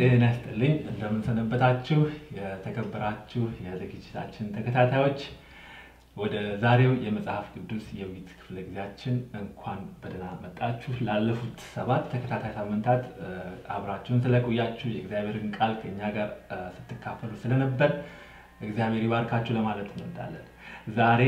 ጤና ይስጥልኝ። እንደምንሰነበታችሁ የተከበራችሁ የዝግጅታችን ተከታታዮች፣ ወደ ዛሬው የመጽሐፍ ቅዱስ የውይይት ክፍለ ጊዜያችን እንኳን በደህና መጣችሁ። ላለፉት ሰባት ተከታታይ ሳምንታት አብራችሁን ስለቆያችሁ የእግዚአብሔርን ቃል ከእኛ ጋር ስትካፈሉ ስለነበር እግዚአብሔር ይባርካችሁ ለማለት እንወዳለን። ዛሬ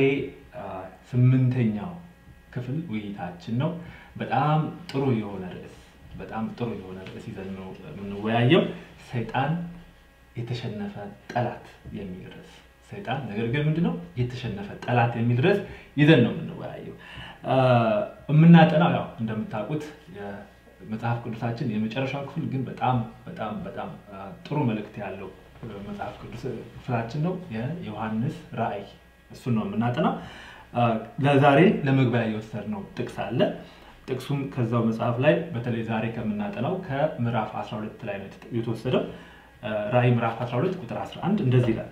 ስምንተኛው ክፍል ውይይታችን ነው። በጣም ጥሩ የሆነ ርዕስ በጣም ጥሩ የሆነ ርዕስ ይዘን ነው የምንወያየው። ሰይጣን የተሸነፈ ጠላት የሚል ርዕስ ሰይጣን ነገር ግን ምንድነው የተሸነፈ ጠላት የሚል ርዕስ ይዘን ነው የምንወያየው። የምናጠናው ያው እንደምታውቁት የመጽሐፍ ቅዱሳችን የመጨረሻው ክፍል ግን በጣም በጣም በጣም ጥሩ መልእክት ያለው መጽሐፍ ቅዱስ ክፍላችን ነው የዮሐንስ ራእይ። እሱን ነው የምናጠናው። ለዛሬ ለመግቢያ የወሰድነው ጥቅስ አለ። ጥቅሱም ከዛው መጽሐፍ ላይ በተለይ ዛሬ ከምናጠናው ከምዕራፍ 12 ላይ ነው የተወሰደው። ራእይ ምዕራፍ 12 ቁጥር 11 እንደዚህ ይላል፣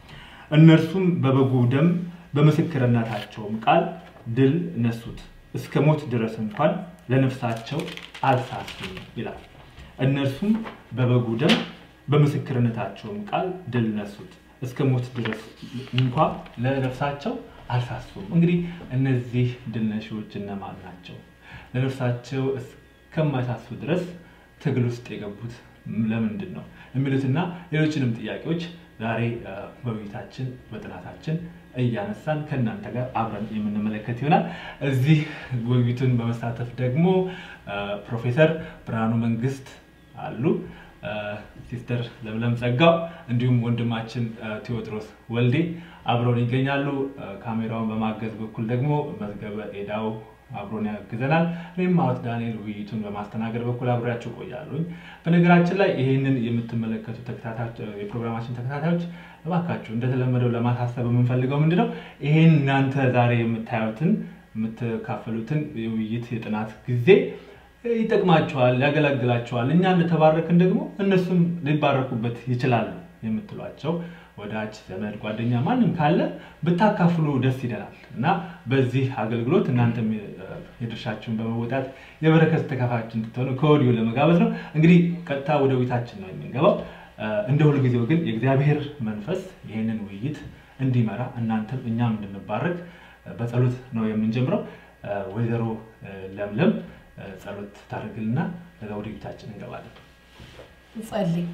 እነርሱም በበጉ ደም በምስክርነታቸውም ቃል ድል ነሱት፣ እስከ ሞት ድረስ እንኳን ለነፍሳቸው አልሳሱም ይላል። እነርሱም በበጉ ደም በምስክርነታቸውም ቃል ድል ነሱት፣ እስከ ሞት ድረስ እንኳ ለነፍሳቸው አልሳሱም። እንግዲህ እነዚህ ድል ነሺዎች እነማን ናቸው? ለነፍሳቸው እስከማይሳሱ ድረስ ትግል ውስጥ የገቡት ለምንድን ነው የሚሉትና ሌሎችንም ጥያቄዎች ዛሬ በውይይታችን በጥናታችን እያነሳን ከእናንተ ጋር አብረን የምንመለከት ይሆናል። እዚህ ውይይቱን በመሳተፍ ደግሞ ፕሮፌሰር ብርሃኑ መንግስት አሉ፣ ሲስተር ለምለም ጸጋው እንዲሁም ወንድማችን ቴዎድሮስ ወልዴ አብረውን ይገኛሉ። ካሜራውን በማገዝ በኩል ደግሞ መዝገበ ኤዳው አብሮን ያግዘናል። እኔም አወት ዳንኤል ውይይቱን በማስተናገድ በኩል አብሬያቸው ቆያሉኝ። በነገራችን ላይ ይህንን የምትመለከቱ የፕሮግራማችን ተከታታዮች እባካችሁ እንደተለመደው ለማሳሰብ የምንፈልገው ምንድነው ይህን እናንተ ዛሬ የምታዩትን የምትካፈሉትን የውይይት የጥናት ጊዜ ይጠቅማቸዋል፣ ያገለግላቸዋል። እኛ እንደተባረክን ደግሞ እነሱም ሊባረኩበት ይችላሉ የምትሏቸው ወዳጅ ዘመድ፣ ጓደኛ ማንም ካለ ብታካፍሉ ደስ ይለናል እና በዚህ አገልግሎት እናንተም የድርሻችሁን በመወጣት የበረከት ተካፋዮች እንድትሆኑ ከወዲሁ ለመጋበዝ ነው። እንግዲህ ቀጥታ ወደ ውይይታችን ነው የምንገባው። እንደ ሁልጊዜው ግን የእግዚአብሔር መንፈስ ይህንን ውይይት እንዲመራ እናንተም እኛም እንድንባረክ በጸሎት ነው የምንጀምረው። ወይዘሮ ለምለም ጸሎት ታደርግልና ከዛ ወደ ውይይታችን እንገባለን። ጸልይ።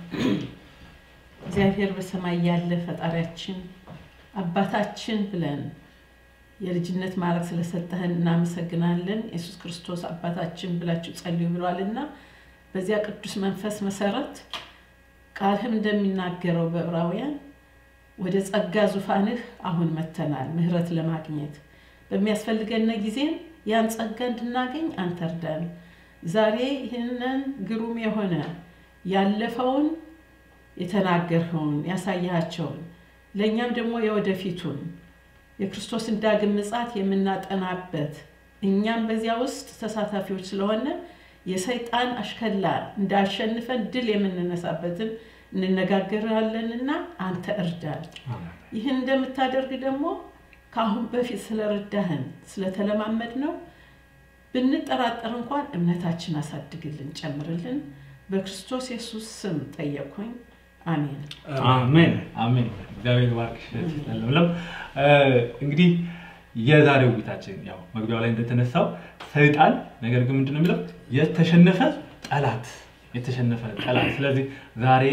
እግዚአብሔር በሰማይ ያለ ፈጣሪያችን አባታችን ብለን የልጅነት ማዕረግ ስለሰጠህን እናመሰግናለን። ኢየሱስ ክርስቶስ አባታችን ብላችሁ ጸልዩ ብሏልና በዚያ ቅዱስ መንፈስ መሰረት ቃልህም እንደሚናገረው በዕብራውያን ወደ ጸጋ ዙፋንህ አሁን መተናል፣ ምሕረት ለማግኘት በሚያስፈልገን ጊዜም ያን ጸጋ እንድናገኝ አንተ እርዳን። ዛሬ ይህንን ግሩም የሆነ ያለፈውን የተናገርኸውን ያሳያቸውን ለእኛም ደግሞ የወደፊቱን የክርስቶስን ዳግም ምጽአት የምናጠናበት እኛም በዚያ ውስጥ ተሳታፊዎች ስለሆነ የሰይጣን አሽከላ እንዳሸንፈን ድል የምንነሳበትን እንነጋገራለንና አንተ እርዳን። ይህን እንደምታደርግ ደግሞ ከአሁን በፊት ስለረዳህን ስለተለማመድ ነው ብንጠራጠር እንኳን እምነታችን አሳድግልን፣ ጨምርልን። በክርስቶስ ኢየሱስ ስም ጠየቅኩኝ። አሜን አሜን አሜን። እግዚአብሔር ባርክሽ ለምለም። እንግዲህ የዛሬው ውይይታችን ያው መግቢያው ላይ እንደተነሳው ሰይጣን ነገር ግን ምንድን ነው የሚለው የተሸነፈ ጠላት የተሸነፈ ጠላት። ስለዚህ ዛሬ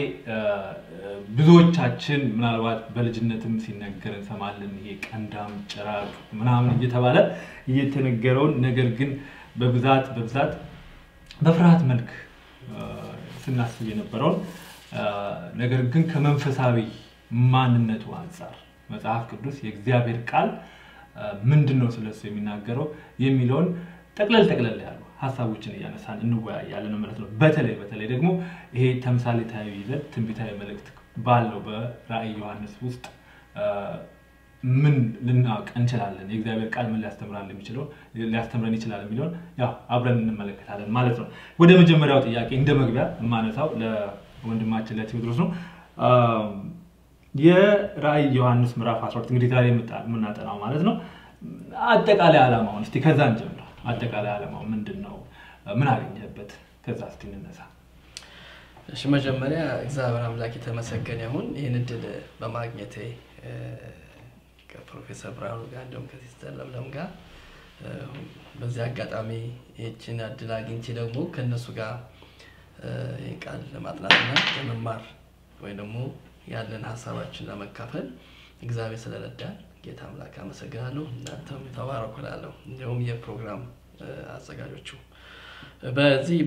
ብዙዎቻችን ምናልባት በልጅነትም ሲነገር እንሰማለን። ይሄ ቀንዳም ጭራቅ ምናምን እየተባለ እየተነገረውን ነገር ግን በብዛት በብዛት በፍርሃት መልክ ስናስብ የነበረውን ነገር ግን ከመንፈሳዊ ማንነቱ አንጻር መጽሐፍ ቅዱስ የእግዚአብሔር ቃል ምንድን ነው ስለሱ የሚናገረው የሚለውን ጠቅለል ጠቅለል ያሉ ሀሳቦችን እያነሳን እንወያያለን ማለት ነው። በተለይ በተለይ ደግሞ ይሄ ተምሳሌታዊ ይዘት ትንቢታዊ መልእክት ባለው በራእይ ዮሐንስ ውስጥ ምን ልናውቅ እንችላለን፣ የእግዚአብሔር ቃል ምን ሊያስተምራል የሚችለው ሊያስተምረን ይችላል የሚለውን ያው አብረን እንመለከታለን ማለት ነው። ወደ መጀመሪያው ጥያቄ እንደ መግቢያ የማነሳው ለወንድማችን ለቴዎድሮስ ነው። የራእይ ዮሐንስ ምዕራፍ 12 እንግዲህ ዛሬ የምናጠናው ማለት ነው። አጠቃላይ ዓላማውን እስቲ ከዛ እንጀምር። አጠቃላይ ዓላማው ምንድን ነው? ምን አገኘህበት? ከዛ እስቲ እንነሳ። እሺ መጀመሪያ እግዚአብሔር አምላክ የተመሰገነ ይሁን ይህን እድል በማግኘቴ እ፣ ከፕሮፌሰር ብርሃኑ ጋር እንዲሁም ከሲስተር ለምለም ጋር እ፣ በዚህ አጋጣሚ ይህችን እድል አግኝቼ ደግሞ ከእነሱ ጋር እ፣ ይህን ቃል ለማጥናትና ለመማር ወይም ደግሞ ያለን ሀሳባችን ለመካፈል እግዚአብሔር ስለረዳን ጌታ አምላክ አመሰግናለሁ። እናንተም ተባረኩ እላለሁ። እንዲሁም የፕሮግራም እ፣ አዘጋጆቹ በዚህ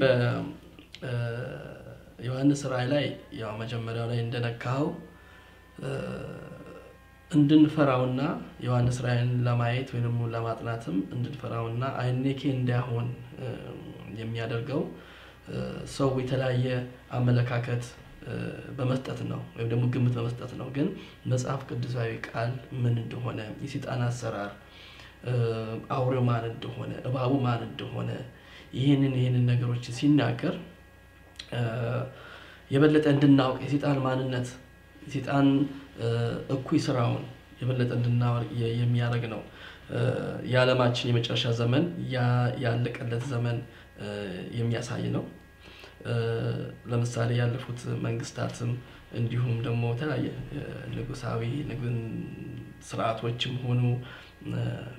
በዮሐንስ ራእይ ላይ ያው መጀመሪያው ላይ እንደነካኸው እ፣ እንድንፈራውና ዮሐንስ ራእይን ለማየት ወይም ደግሞ ለማጥናትም እንድንፈራውና አይኔኬ እንዳይሆን እ፣ የሚያደርገው እ፣ ሰው የተለያየ አመለካከት እ፣ በመስጠት ነው ወይም ደግሞ ግምት በመስጠት ነው። ግን መጽሐፍ ቅዱሳዊ ቃል ምን እንደሆነ የሰይጣን አሰራር እ፣ አውሬው ማን እንደሆነ እባቡ ማን እንደሆነ ይህንን ይህንን ነገሮች ሲናገር እ፣ የበለጠ እንድናውቅ የሰይጣን ማንነት የሰይጣን እ፣ እኩይ ስራውን የበለጠ እንድናወቅ የ- የሚያደርግ ነው። እ፣ የዓለማችን የመጨረሻ ዘመን ያ- ያለቀለት ዘመን እ፣ የሚያሳይ ነው። እ፣ ለምሳሌ ያለፉት መንግስታትም እንዲሁም ደግሞ የተለያየ እ፣ ንጉሳዊ ንጉን- ስርዓቶችም ሆኑ እ፣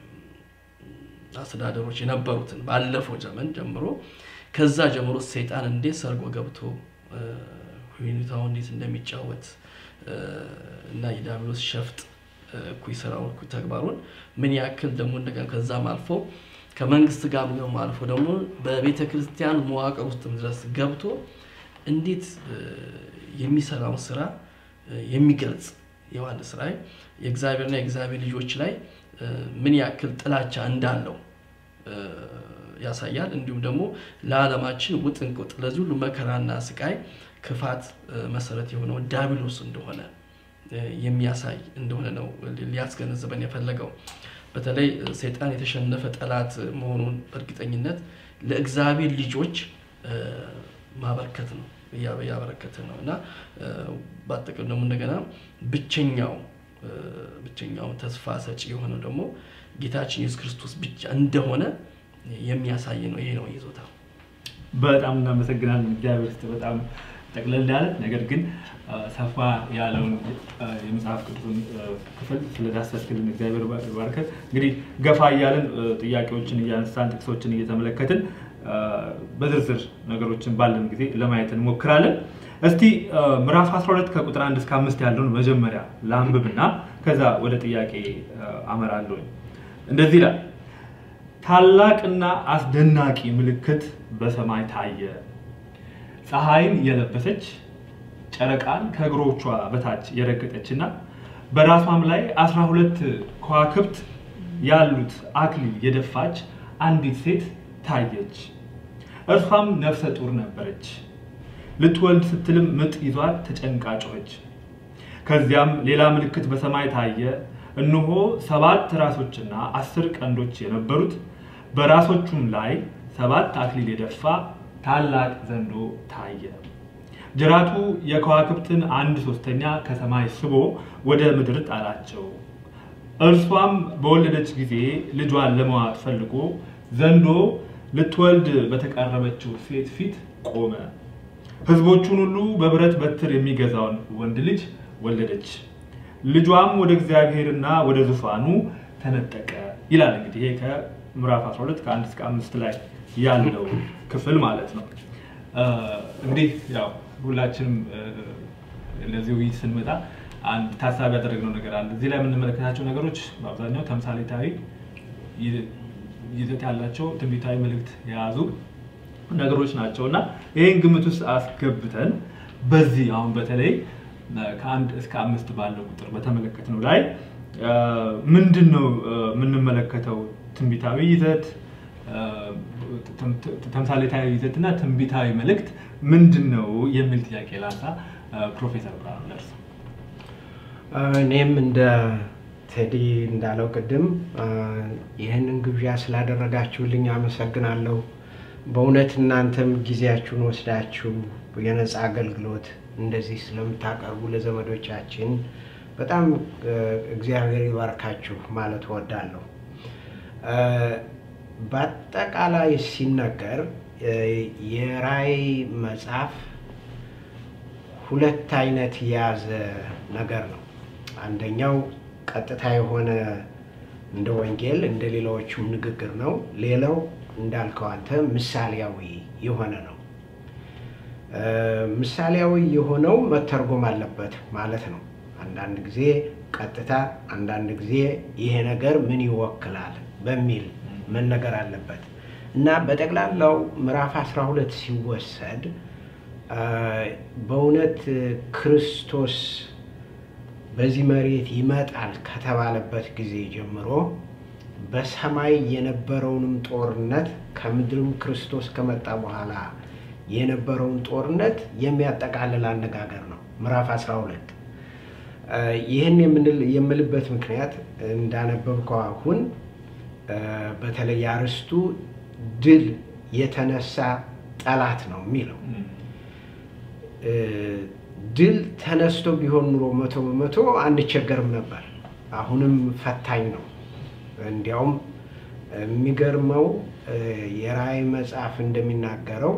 አስተዳደሮች የነበሩትን ባለፈው ዘመን ጀምሮ ከዛ ጀምሮ ሰይጣን እንዴት ሰርጎ ገብቶ እ፣ ሁኔታውን እንዴት እንደሚጫወት እ፣ እና የዲያብሎስ ሸፍጥ እ፣ እኩይ ስራውን እኩይ ተግባሩን ምን ያክል ደግሞ እንደገና ከዛም አልፎ ከመንግስት ጋር ደግሞ አልፎ ደግሞ በቤተ ክርስቲያን መዋቅር ውስጥም ድረስ ገብቶ እንዴት እ፣ የሚሰራውን ስራ እ፣ የሚገልጽ ዮሐንስ ራእይ የእግዚአብሔርና የእግዚአብሔር ልጆች ላይ እ፣ ምን ያክል ጥላቻ እንዳለው እ፣ ያሳያል። እንዲሁም ደግሞ ለዓለማችን ውጥንቁጥ ለዚህ ሁሉ መከራና ስቃይ ክፋት እ፣ መሰረት የሆነው ዲያብሎስ እንደሆነ እ፣ የሚያሳይ እንደሆነ ነው ሊያስገነዝበን የፈለገው። በተለይ እ፣ ሰይጣን የተሸነፈ ጠላት መሆኑን በእርግጠኝነት ለእግዚአብሔር ልጆች እ፣ ማበርከት ነው እያ- እያበረከተ ነው እና እ፣ በአጠቃላይ ደግሞ እንደገና ብቸኛው እ፣ ብቸኛው ተስፋ ሰጪ የሆነው ደግሞ ጌታችን ኢየሱስ ክርስቶስ ብቻ እንደሆነ የሚያሳይ ነው። ይሄ ነው ይዞታው። በጣም እናመሰግናለን። እግዚአብሔር ይስጥ። በጣም ጠቅለል ያለ ነገር ግን አ፣ ሰፋ ያለውን አ፣ የመጽሐፍ ቅዱስን አ፣ ክፍል ስለዳሰስክልን እግዚአብሔር ባርከት። እንግዲህ ገፋ እያልን አ፣ ጥያቄዎችን እያነሳን ጥቅሶችን እየተመለከትን አ፣ በዝርዝር ነገሮችን ባለን ጊዜ ለማየት እንሞክራለን። እስቲ አ፣ ምዕራፍ 12 ከቁጥር 1 እስከ 5 ያለውን መጀመሪያ ላንብብና ከዛ ወደ ጥያቄ አ፣ አመራለሁኝ። እንደዚህ ይላል ታላቅና አስደናቂ ምልክት በሰማይ ታየ። ፀሐይን የለበሰች ጨረቃን ከእግሮቿ በታች የረገጠችና በራሷም ላይ አስራ ሁለት ከዋክብት ያሉት አክሊል የደፋች አንዲት ሴት ታየች። እርሷም ነፍሰ ጡር ነበረች። ልትወልድ ስትልም ምጥ ይዟት ተጨንቃ ጮኸች። ከዚያም ሌላ ምልክት በሰማይ ታየ። እነሆ ሰባት ራሶችና አስር ቀንዶች የነበሩት በራሶቹም ላይ ሰባት አክሊል የደፋ ታላቅ ዘንዶ ታየ። ጅራቱ የከዋክብትን አንድ ሶስተኛ ከሰማይ ስቦ ወደ ምድር ጣላቸው። እርሷም በወለደች ጊዜ ልጇን ለመዋጥ ፈልጎ ዘንዶ ልትወልድ በተቃረበችው ሴት ፊት ቆመ። ሕዝቦቹን ሁሉ በብረት በትር የሚገዛውን ወንድ ልጅ ወለደች። ልጇም ወደ እግዚአብሔርና ወደ ዙፋኑ ተነጠቀ ይላል። እንግዲህ ይሄ ከምዕራፍ 12 ከአንድ እስከ አምስት ላይ ያለው ክፍል ማለት ነው። እ፣ እንግዲህ ያው ሁላችንም እ፣ ለዚህ ውይይት ስንመጣ አንድ ታሳቢ ያደረግነው ነገር አለ። እዚህ ላይ የምንመለከታቸው ነገሮች በአብዛኛው ተምሳሌታዊ ይ- ይዘት ያላቸው ትንቢታዊ መልእክት የያዙ ነገሮች ናቸው እና ይህን ግምት ውስጥ አስገብተን በዚህ አሁን በተለይ እ፣ ከአንድ እስከ አምስት ባለው ቁጥር በተመለከትነው ላይ እ፣ ምንድን ነው እ፣ የምንመለከተው ትንቢታዊ ይዘት እ፣ ተም- ተምሳሌታዊ ይዘት እና ትንቢታዊ መልእክት ምንድን ነው የሚል ጥያቄ ላንሳ። እ፣ ፕሮፌሰር ብርሃኑ ደርስ እኔም እንደ ቴዲ እንዳለው ቅድም አ፣ ይህንን ግብዣ ስላደረጋችሁልኝ አመሰግናለሁ። በእውነት እናንተም ጊዜያችሁን ወስዳችሁ የነፃ አገልግሎት እንደዚህ ስለምታቀርቡ ለዘመዶቻችን በጣም እ፣ እግዚአብሔር ይባርካችሁ ማለት እወዳለሁ። እ፣ በአጠቃላይ ሲነገር እ፣ የራእይ መጽሐፍ ሁለት አይነት የያዘ ነገር ነው። አንደኛው ቀጥታ የሆነ እንደ ወንጌል እንደ ሌላዎቹም ንግግር ነው። ሌላው እንዳልከው አንተ ምሳሌያዊ የሆነ ነው። ምሳሌያዊ የሆነው መተርጎም አለበት ማለት ነው። አንዳንድ ጊዜ ቀጥታ፣ አንዳንድ ጊዜ ይሄ ነገር ምን ይወክላል በሚል መነገር አለበት እና በጠቅላላው ምዕራፍ 12 ሲወሰድ በእውነት ክርስቶስ በዚህ መሬት ይመጣል ከተባለበት ጊዜ ጀምሮ በሰማይ የነበረውንም ጦርነት ከምድርም ክርስቶስ ከመጣ በኋላ የነበረውን ጦርነት የሚያጠቃልል አነጋገር ነው ምዕራፍ 12። ይህን የምልበት ምክንያት እንዳነበብከው አሁን በተለይ አርዕስቱ ድል የተነሳ ጠላት ነው የሚለው ድል ተነስቶ ቢሆን ኑሮ መቶ በመቶ አንቸገርም ነበር። አሁንም ፈታኝ ነው። እንዲያውም የሚገርመው የራእይ መጽሐፍ እንደሚናገረው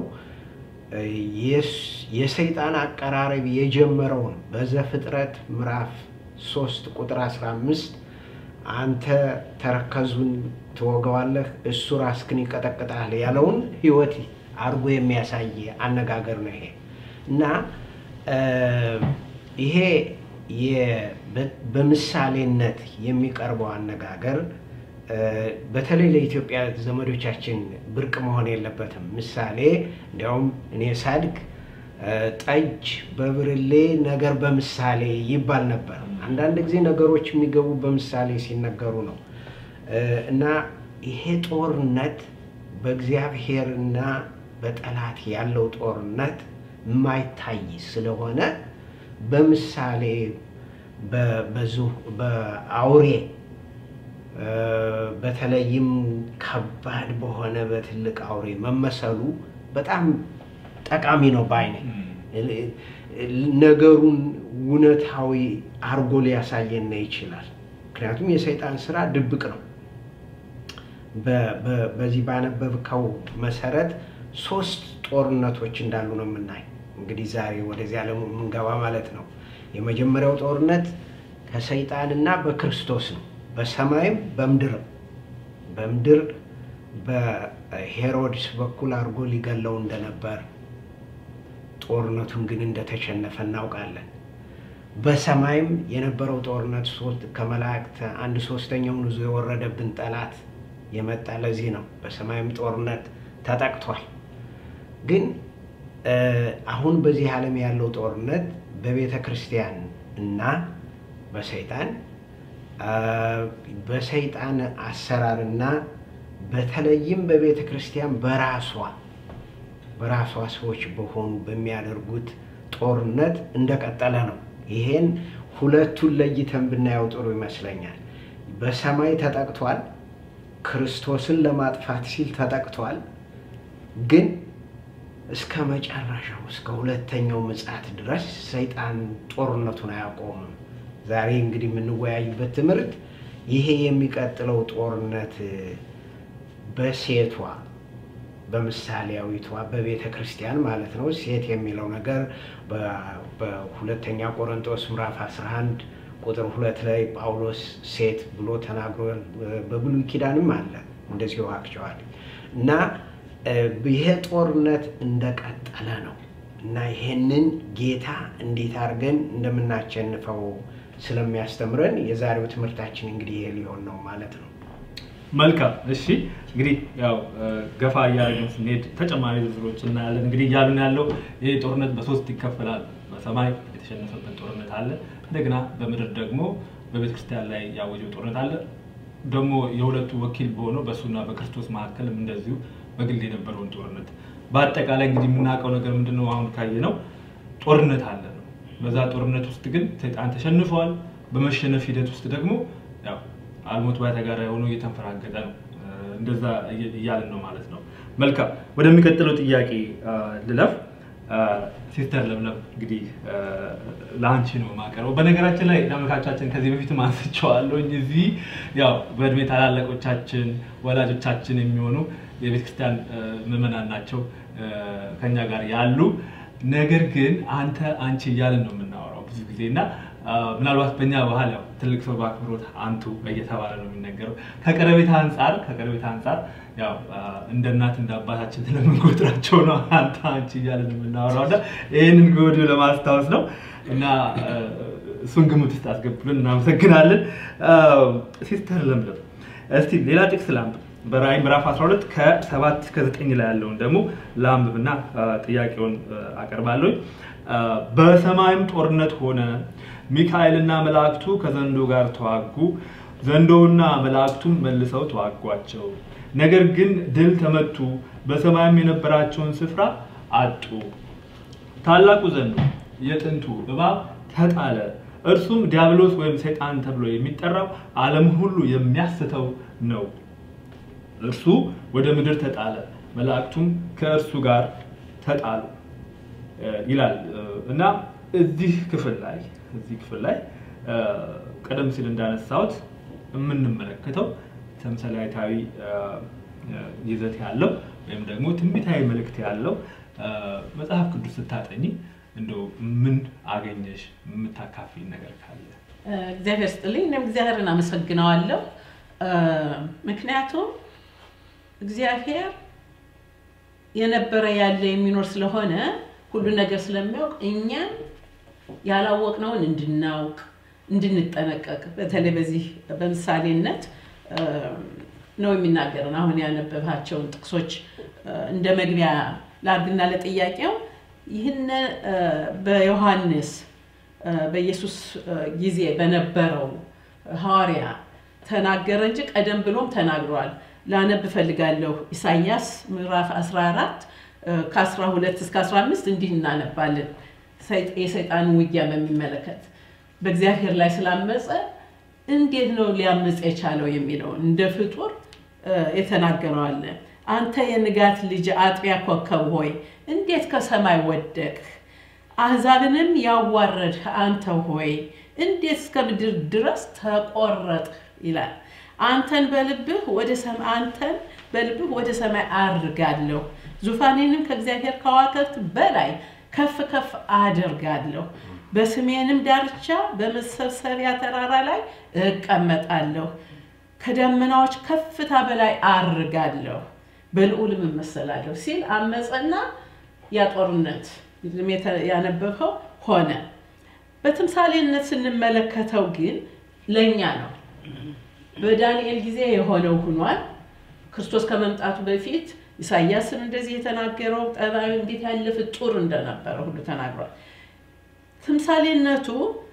የሰይጣን አቀራረብ የጀመረውን በዘፍጥረት ምዕራፍ 3 ቁጥር 15 አንተ ተረከዙን ትወገዋለህ፣ እሱ ራስክን ይቀጠቅጣል ያለውን ሕይወት አድርጎ የሚያሳይ አነጋገር ነው ይሄ እና ይሄ በምሳሌነት የሚቀርበው አነጋገር በተለይ ለኢትዮጵያ ዘመዶቻችን ብርቅ መሆን የለበትም። ምሳሌ እንዲያውም እኔ ሳድግ ጠጅ በብርሌ ነገር በምሳሌ ይባል ነበር። አንዳንድ ጊዜ ነገሮች የሚገቡ በምሳሌ ሲነገሩ ነው እና ይሄ ጦርነት በእግዚአብሔርና በጠላት ያለው ጦርነት የማይታይ ስለሆነ በምሳሌ በአውሬ በተለይም ከባድ በሆነ በትልቅ አውሬ መመሰሉ በጣም ጠቃሚ ነው ባይኔ ነገሩን እውነታዊ አርጎ ሊያሳየን ይችላል። ምክንያቱም የሰይጣን ስራ ድብቅ ነው። በዚህ ባነበብከው መሰረት ሶስት ጦርነቶች እንዳሉ ነው የምናይ። እንግዲህ ዛሬ ወደዚህ ዓለሙ የምንገባ ማለት ነው። የመጀመሪያው ጦርነት ከሰይጣንና በክርስቶስ ነው። በሰማይም በምድርም በምድር በሄሮድስ በኩል አድርጎ ሊገለው እንደነበር ጦርነቱን ግን እንደተሸነፈ እናውቃለን። በሰማይም የነበረው ጦርነት ከመላእክት አንድ ሶስተኛውን ይዞ የወረደብን ጠላት የመጣ ለዚህ ነው። በሰማይም ጦርነት ተጠቅቷል። ግን አሁን በዚህ ዓለም ያለው ጦርነት በቤተ ክርስቲያን እና በሰይጣን በሰይጣን አሰራርና በተለይም በቤተ ክርስቲያን በራሷ በራሷ ሰዎች በሆኑ በሚያደርጉት ጦርነት እንደቀጠለ ነው። ይሄን ሁለቱን ለይተን ብናየው ጥሩ ይመስለኛል። በሰማይ ተጠቅቷል። ክርስቶስን ለማጥፋት ሲል ተጠቅቷል። ግን እስከ መጨረሻው እስከ ሁለተኛው ምጽአት ድረስ ሰይጣን ጦርነቱን አያቆምም። ዛሬ እንግዲህ የምንወያይበት ትምህርት ይሄ የሚቀጥለው ጦርነት በሴቷ በምሳሌያዊቷ በቤተ ክርስቲያን ማለት ነው። ሴት የሚለው ነገር በሁለተኛ ቆሮንቶስ ምዕራፍ 11 ቁጥር ሁለት ላይ ጳውሎስ ሴት ብሎ ተናግሮ በብሉይ ኪዳንም አለ እንደዚሁ አክቸዋል እና ይሄ ጦርነት እንደቀጠለ ነው እና ይሄንን ጌታ እንዴት አድርገን እንደምናሸንፈው ስለሚያስተምረን የዛሬው ትምህርታችን እንግዲህ ይሄ ሊሆን ነው ማለት ነው። መልካም እሺ፣ እንግዲህ ያው ገፋ እያደረግን ስንሄድ ተጨማሪ ዝርዝሮች እናያለን። እንግዲህ እያሉን ያለው ይህ ጦርነት በሶስት ይከፈላል። በሰማይ የተሸነፈበት ጦርነት አለ። እንደገና በምድር ደግሞ በቤተክርስቲያን ላይ ያወጀው ጦርነት አለ። ደግሞ የሁለቱ ወኪል በሆነው በእሱና በክርስቶስ መካከልም እንደዚሁ በግል የነበረውን ጦርነት በአጠቃላይ እንግዲህ የምናውቀው ነገር ምንድን ነው? አሁን ካየ ነው ጦርነት አለ ነው። በዛ ጦርነት ውስጥ ግን ሰይጣን ተሸንፈዋል። በመሸነፍ ሂደት ውስጥ ደግሞ ያው አልሞት ባይ ተጋዳይ ሆኖ እየተንፈራገጠ ነው። እንደዛ እያልን ነው ማለት ነው። መልካም ወደሚቀጥለው ጥያቄ ልለፍ። ሲስተር ለምለም እንግዲህ ለአንቺ ነው የማቀርበው። በነገራችን ላይ ተመልካቾቻችን ከዚህ በፊትም አንስቼዋለሁ። እዚህ ያው በእድሜ ታላላቆቻችን ወላጆቻችን የሚሆኑ የቤተ ክርስቲያን ምዕመናን ናቸው ከኛ ጋር ያሉ ነገር ግን አንተ አንቺ እያለን ነው የምናወራው ብዙ ጊዜ እና አ፣ ምናልባት በእኛ ባህል ያው ትልቅ ሰው በአክብሮት አንቱ እየተባለ ነው የሚነገረው። ከቀረቤታ አንጻር ከቀረቤታ አንጻር ያው አ፣ እንደ እናት እንደ አባታችን ስለምንቆጥራቸው ነው አንተ አንቺ እያለን የምናወራው እና ይህንን ከወዲሁ ለማስታወስ ነው እና አ፣ እሱን ግምት ውስጥ አስገብልን እናመሰግናለን። አ፣ ሲስተር ለምለም እስቲ ሌላ ጥቅስ ላንብብ። በራእይ ምዕራፍ 12 ከ7 እስከ 9 ላይ ያለውን ደግሞ ላንብብና አ፣ ጥያቄውን አ፣ አቀርባለሁ። አ፣ በሰማይም ጦርነት ሆነ፣ ሚካኤልና መላእክቱ ከዘንዶ ጋር ተዋጉ፣ ዘንዶውና መላእክቱም መልሰው ተዋጓቸው። ነገር ግን ድል ተመቱ፣ በሰማይም የነበራቸውን ስፍራ አጡ። ታላቁ ዘንዶ የጥንቱ እባብ ተጣለ። እርሱም ዲያብሎስ ወይም ሰይጣን ተብሎ የሚጠራው ዓለም ሁሉ የሚያስተው ነው። እርሱ ወደ ምድር ተጣለ፣ መላእክቱም ከእርሱ ጋር ተጣሉ እ፣ ይላል እ፣ እና እዚህ ክፍል ላይ እዚህ ክፍል ላይ እ፣ ቀደም ሲል እንዳነሳሁት የምንመለከተው ተምሳሌታዊ እ፣ እ፣ ይዘት ያለው ወይም ደግሞ ትንቢታዊ መልእክት ያለው እ፣ መጽሐፍ ቅዱስ ስታጠኚ እንደው ምን አገኘሽ? የምታካፊ ነገር ካለ እግዚአብሔር ስጥልኝ። እኔም እግዚአብሔርን አመሰግነዋለሁ። እ፣ ምክንያቱም እግዚአብሔር የነበረ ያለ የሚኖር ስለሆነ ሁሉ ነገር ስለሚያውቅ እኛም ያላወቅነውን እንድናውቅ እንድንጠነቀቅ በተለይ በዚህ በምሳሌነት እ፣ ነው የሚናገረን። አሁን ያነበብሃቸውን ጥቅሶች እ፣ እንደ መግቢያ ላድርግና ለጥያቄው ይህን እ፣ በዮሐንስ እ፣ በኢየሱስ እ፣ ጊዜ በነበረው ሐዋርያ ተናገረ እንጂ ቀደም ብሎም ተናግሯል። ላነብ እፈልጋለሁ። ኢሳይያስ ምዕራፍ 14 እ፣ ከ12 እስከ 15 እንዲህ እናነባለን። ሰይጥ- የሰይጣንን ውጊያ በሚመለከት በእግዚአብሔር ላይ ስላመፀ እንዴት ነው ሊያምፅ የቻለው የሚለውን እንደ ፍጡር እ፣ የተናገረው አለ። አንተ የንጋት ልጅ አጥቢያ ኮከብ ሆይ እንዴት ከሰማይ ወደቅህ? አሕዛብንም ያዋረድህ አንተ ሆይ እንዴት እስከ ምድር ድረስ ተቆረጥህ ይላል። አንተን በልብህ ወደ ሰማይ አንተን በልብህ ወደ ሰማይ አድርጋለሁ፣ ዙፋኔንም ከእግዚአብሔር ከዋክብት በላይ ከፍ ከፍ አደርጋለሁ። በስሜንም ዳርቻ በመሰብሰቢያ ተራራ ላይ እቀመጣለሁ። ከደመናዎች ከፍታ በላይ አርጋለሁ፣ በልዑልም እመሰላለሁ ሲል አመፀና ያ ጦርነት ቅድም የተ- ያነበብኸው ሆነ። በትምሳሌነት ስንመለከተው ግን ለእኛ ነው። በዳንኤል ጊዜ የሆነው ሆኗል። ክርስቶስ ከመምጣቱ በፊት ኢሳያስን እንደዚህ የተናገረው ጠባዩ እንዴት ያለ ፍጡር እንደነበረ ሁሉ ተናግሯል። ትምሳሌነቱ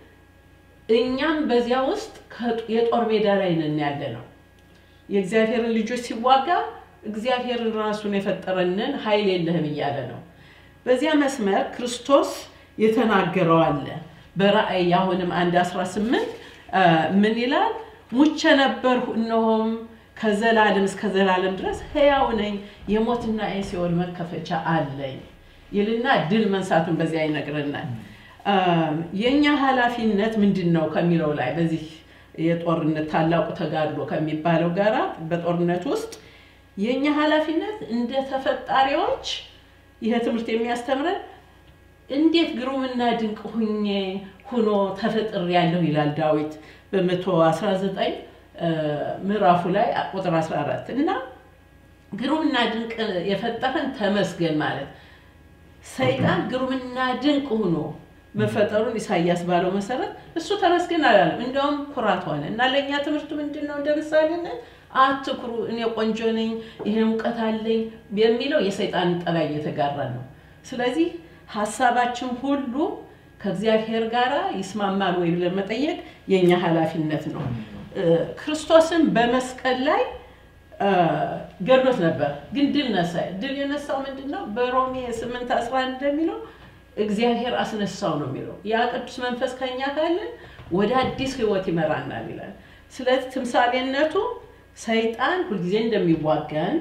እኛም በዚያ ውስጥ ከ- የጦር ሜዳ ላይ ነን ያለ ነው። የእግዚአብሔርን ልጆች ሲዋጋ እግዚአብሔርን ራሱን የፈጠረንን ኃይል የለህም እያለ ነው። በዚያ መስመር ክርስቶስ የተናገረው አለ። በራእይ አሁንም አንድ 18 አ፣ ምን ይላል? ሙቼ ነበርሁ እነሆም ከዘላለም እስከ ዘላለም ድረስ ሕያው ነኝ፣ የሞትና የሲኦል መከፈቻ አለኝ ይልና ድል መንሳቱን በዚያ ይነግረናል። አ፣ የእኛ ኃላፊነት ምንድን ነው ከሚለው ላይ በዚህ የጦርነት ታላቁ ተጋድሎ ከሚባለው ጋራ በጦርነት ውስጥ የእኛ ኃላፊነት እንደ ተፈጣሪዎች ይህ ትምህርት የሚያስተምረን እንዴት ግሩምና ድንቅ ሁኜ ሁኖ ተፈጥር ያለሁ ይላል ዳዊት በመቶ 19 ምዕራፉ ላይ ቁጥር 14 እና ግሩምና ድንቅ የፈጠረን ተመስገን ማለት ሰይጣን ግሩምና ድንቅ ሆኖ መፈጠሩን ኢሳያስ ባለው መሰረት እሱ ተመስገን አላለም። እንደውም ኩራት ሆነ እና ለእኛ ትምህርቱ ምንድን ነው? እንደ ምሳሌነት አትኩሩ፣ እኔ ቆንጆ ነኝ፣ ይሄ እውቀት አለኝ የሚለው የሰይጣንን ጠባይ እየተጋራ ነው። ስለዚህ ሀሳባችን ሁሉ ከእግዚአብሔር ጋር ይስማማል ወይ ብለን መጠየቅ የእኛ ኃላፊነት ነው። እ፣ ክርስቶስን በመስቀል ላይ እ፣ ገድሎት ነበር፣ ግን ድል ነሳ። ድል የነሳው ምንድን ነው? በሮሜ 8 11 እንደሚለው እግዚአብሔር አስነሳው ነው የሚለው። ያ ቅዱስ መንፈስ ከኛ ካለን ወደ አዲስ ህይወት ይመራናል ይላል። ስለዚህ ትምሳሌነቱ ሰይጣን ሁልጊዜ እንደሚዋጋን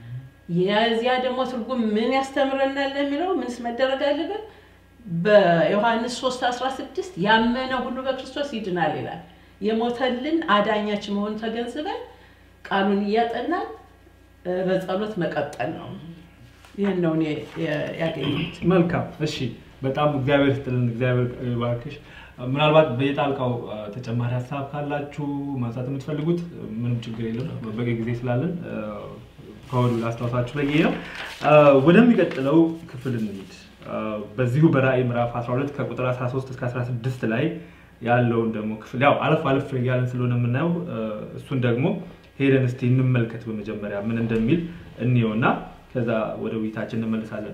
የዚያ ደግሞ ትርጉም ምን ያስተምረናል ለሚለው ምንስ መደረግ አለበት? በዮሐንስ 3 16 ያመነ ሁሉ በክርስቶስ ይድናል ይላል። የሞተልን አዳኛችን መሆኑ ተገንዝበን ቃሉን እያጠናን እ፣ በጸሎት መቀጠል ነው። ይህን ነው እኔ የ- ያገኘሁት። መልካም እሺ፣ በጣም እግዚአብሔር ስጥልን፣ እግዚአብሔር ይባርክሽ። ምናልባት በየጣልቃው አ፣ ተጨማሪ ሀሳብ ካላችሁ ማንሳት የምትፈልጉት ምንም ችግር የለም፣ በቂ ጊዜ ስላለን አ፣ ከወዲሁ ላስታውሳችሁ በጊዜ ነው። አ፣ ወደሚቀጥለው ክፍል እንሂድ። አ፣ በዚሁ በራእይ ምዕራፍ 12 ከቁጥር 13 እስከ 16 ላይ ያለውን ደግሞ ክፍል ያው አለፍ አለፍ እያለን ስለሆነ የምናየው አ፣ እሱን ደግሞ ሄደን እስቲ እንመልከት። በመጀመሪያ ምን እንደሚል እንየውና ከዛ ወደ ውይይታችን እንመልሳለን።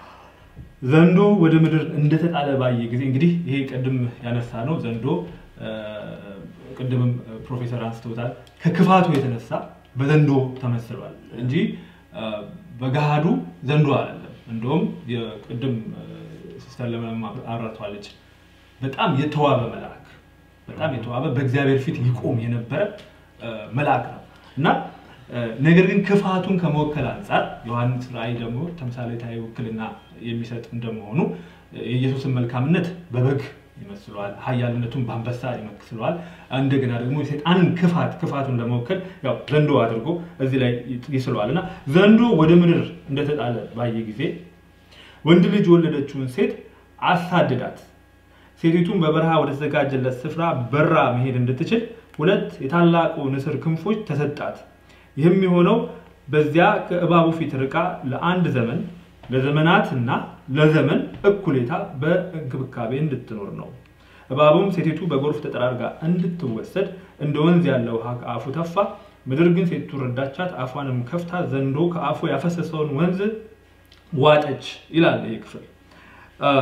ዘንዶ ወደ ምድር እንደተጣለ ባየ ጊዜ እንግዲህ ይሄ ቅድም ያነሳ ነው። ዘንዶ አ፣ ቅድምም ፕሮፌሰር አንስተውታል። ከክፋቱ የተነሳ በዘንዶ ተመስሏል እንጂ አ፣ በገሃዱ ዘንዶ አይደለም። እንደውም የቅድም አ፣ ሲስተር ለምለም አብራርተዋለች። በጣም የተዋበ መልአክ በጣም የተዋበ በእግዚአብሔር ፊት ይቆም የነበረ አ፣ መልአክ ነው እና አ፣ ነገር ግን ክፋቱን ከመወከል አንጻር ዮሐንስ ራእይ ደግሞ ተምሳሌታዊ ውክልና የሚሰጥ እንደመሆኑ የኢየሱስን መልካምነት በበግ ይመስለዋል፣ ኃያልነቱን በአንበሳ ይመስለዋል። እንደገና ደግሞ የሰይጣንን ክፋት ክፋቱን ለመወከል ያው ዘንዶ አድርጎ እዚህ ላይ ይስለዋል እና ዘንዶ ወደ ምድር እንደተጣለ ባየ ጊዜ ወንድ ልጅ የወለደችውን ሴት አሳድዳት ሴቲቱን በበረሃ ወደ ተዘጋጀለት ስፍራ በራ መሄድ እንድትችል ሁለት የታላቁ ንስር ክንፎች ተሰጣት። ይህም የሆነው በዚያ ከእባቡ ፊት ርቃ ለአንድ ዘመን ለዘመናትና ለዘመን እኩሌታ በእንክብካቤ እንድትኖር ነው። እባቡም ሴቲቱ በጎርፍ ተጠራርጋ እንድትወሰድ እንደ ወንዝ ያለ ውሃ ከአፉ ተፋ። ምድር ግን ሴቲቱ ረዳቻት፣ አፏንም ከፍታ ዘንዶ ከአፉ ያፈሰሰውን ወንዝ ዋጠች ይላል ይህ ክፍል። አ፣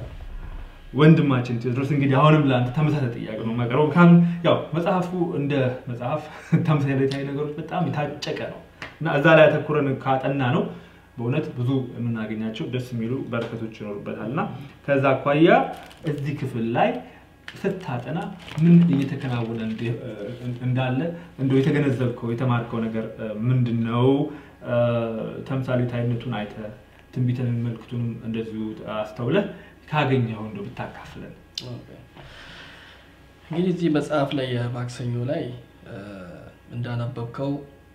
ወንድማችን ቴዎድሮስ እንግዲህ አሁንም ለአንተ ተመሳሳይ ጥያቄ ነው የማቀርበው። ምክንያቱም ያው መጽሐፉ እንደ መጽሐፍ ተምሳሌታዊ ነገሮች በጣም የታጨቀ ነው እና እዛ ላይ ያተኩረን ካጠና ነው በእውነት ብዙ የምናገኛቸው ደስ የሚሉ በረከቶች ይኖሩበታል እና ከዛ አኳያ እዚህ ክፍል ላይ ስታጠና ምን እየተከናወነ እንደ- እንዳለ እንደው የተገነዘብከው የተማርከው ነገር ምንድን ነው? ተምሳሌታዊነቱን አይተህ ትንቢትን መልክቱንም እንደዚሁ አስተውለህ ካገኘኸው እንደው ብታካፍለን። እንግዲህ እዚህ መጽሐፍ ላይ የማክሰኞ ላይ እ፣ እንዳነበብከው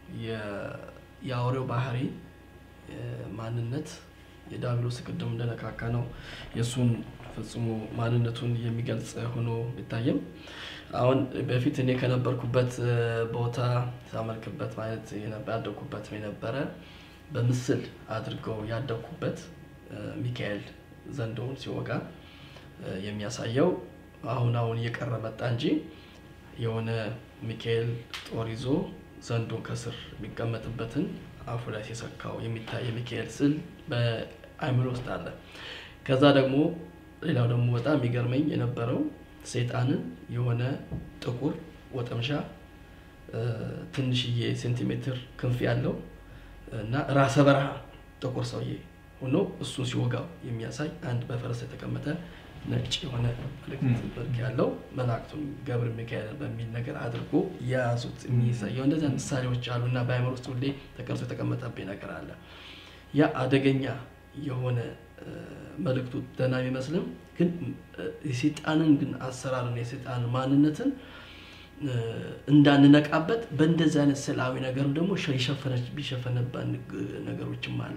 የ- የአውሬው ባህሪ እ፣ ማንነት የዳብሎስ ቅድም እንደነካካ ነው የእሱን ፍጹሙ ማንነቱን የሚገልጽ ሆኖ ቢታይም አሁን በፊት እኔ ከነበርኩበት እ፣ ቦታ ሳመልክበት ማለት የነበ- ያደግኩበት የነበረ በምስል አድርገው ያደግኩበት እ፣ ሚካኤል ዘንዶውን ሲወጋ እ፣ የሚያሳየው አሁን አሁን እየቀረ መጣ እንጂ የሆነ ሚካኤል ጦር ይዞ ዘንዶን ከስር የሚቀመጥበትን አፉ ላይ ሲሰካው የሚታይ የሚካኤል ስዕል በአእምሮ ውስጥ አለ። ከዛ ደግሞ ሌላው ደግሞ በጣም የሚገርመኝ የነበረው ሰይጣንን የሆነ ጥቁር ወጠምሻ እ፣ ትንሽዬ ሴንቲሜትር ክንፍ ያለው እና ራሰ በረሃ ጥቁር ሰውዬ ሆኖ እሱን ሲወጋው የሚያሳይ አንድ በፈረስ የተቀመጠ ነጭ የሆነ ምልክት መልክ ያለው መላእክቱን ገብረ ሚካኤል በሚል ነገር አድርጎ የያዙት የሚያሳየው እንደዚያ ምሳሌዎች አሉ እና በአእምሮ ውስጥ ሁሌ ተቀርጾ የተቀመጠብኝ ነገር አለ። ያ አደገኛ የሆነ እ፣ መልእክቱ ደህና ቢመስልም ግን እ፣ የሰይጣንን ግን አሰራርን የሰይጣን ማንነትን እ፣ እንዳንነቃበት በእንደዚህ አይነት ስዕላዊ ነገርም ደግሞ የሸፈነች ቢሸፈነባን ነገሮችም አለ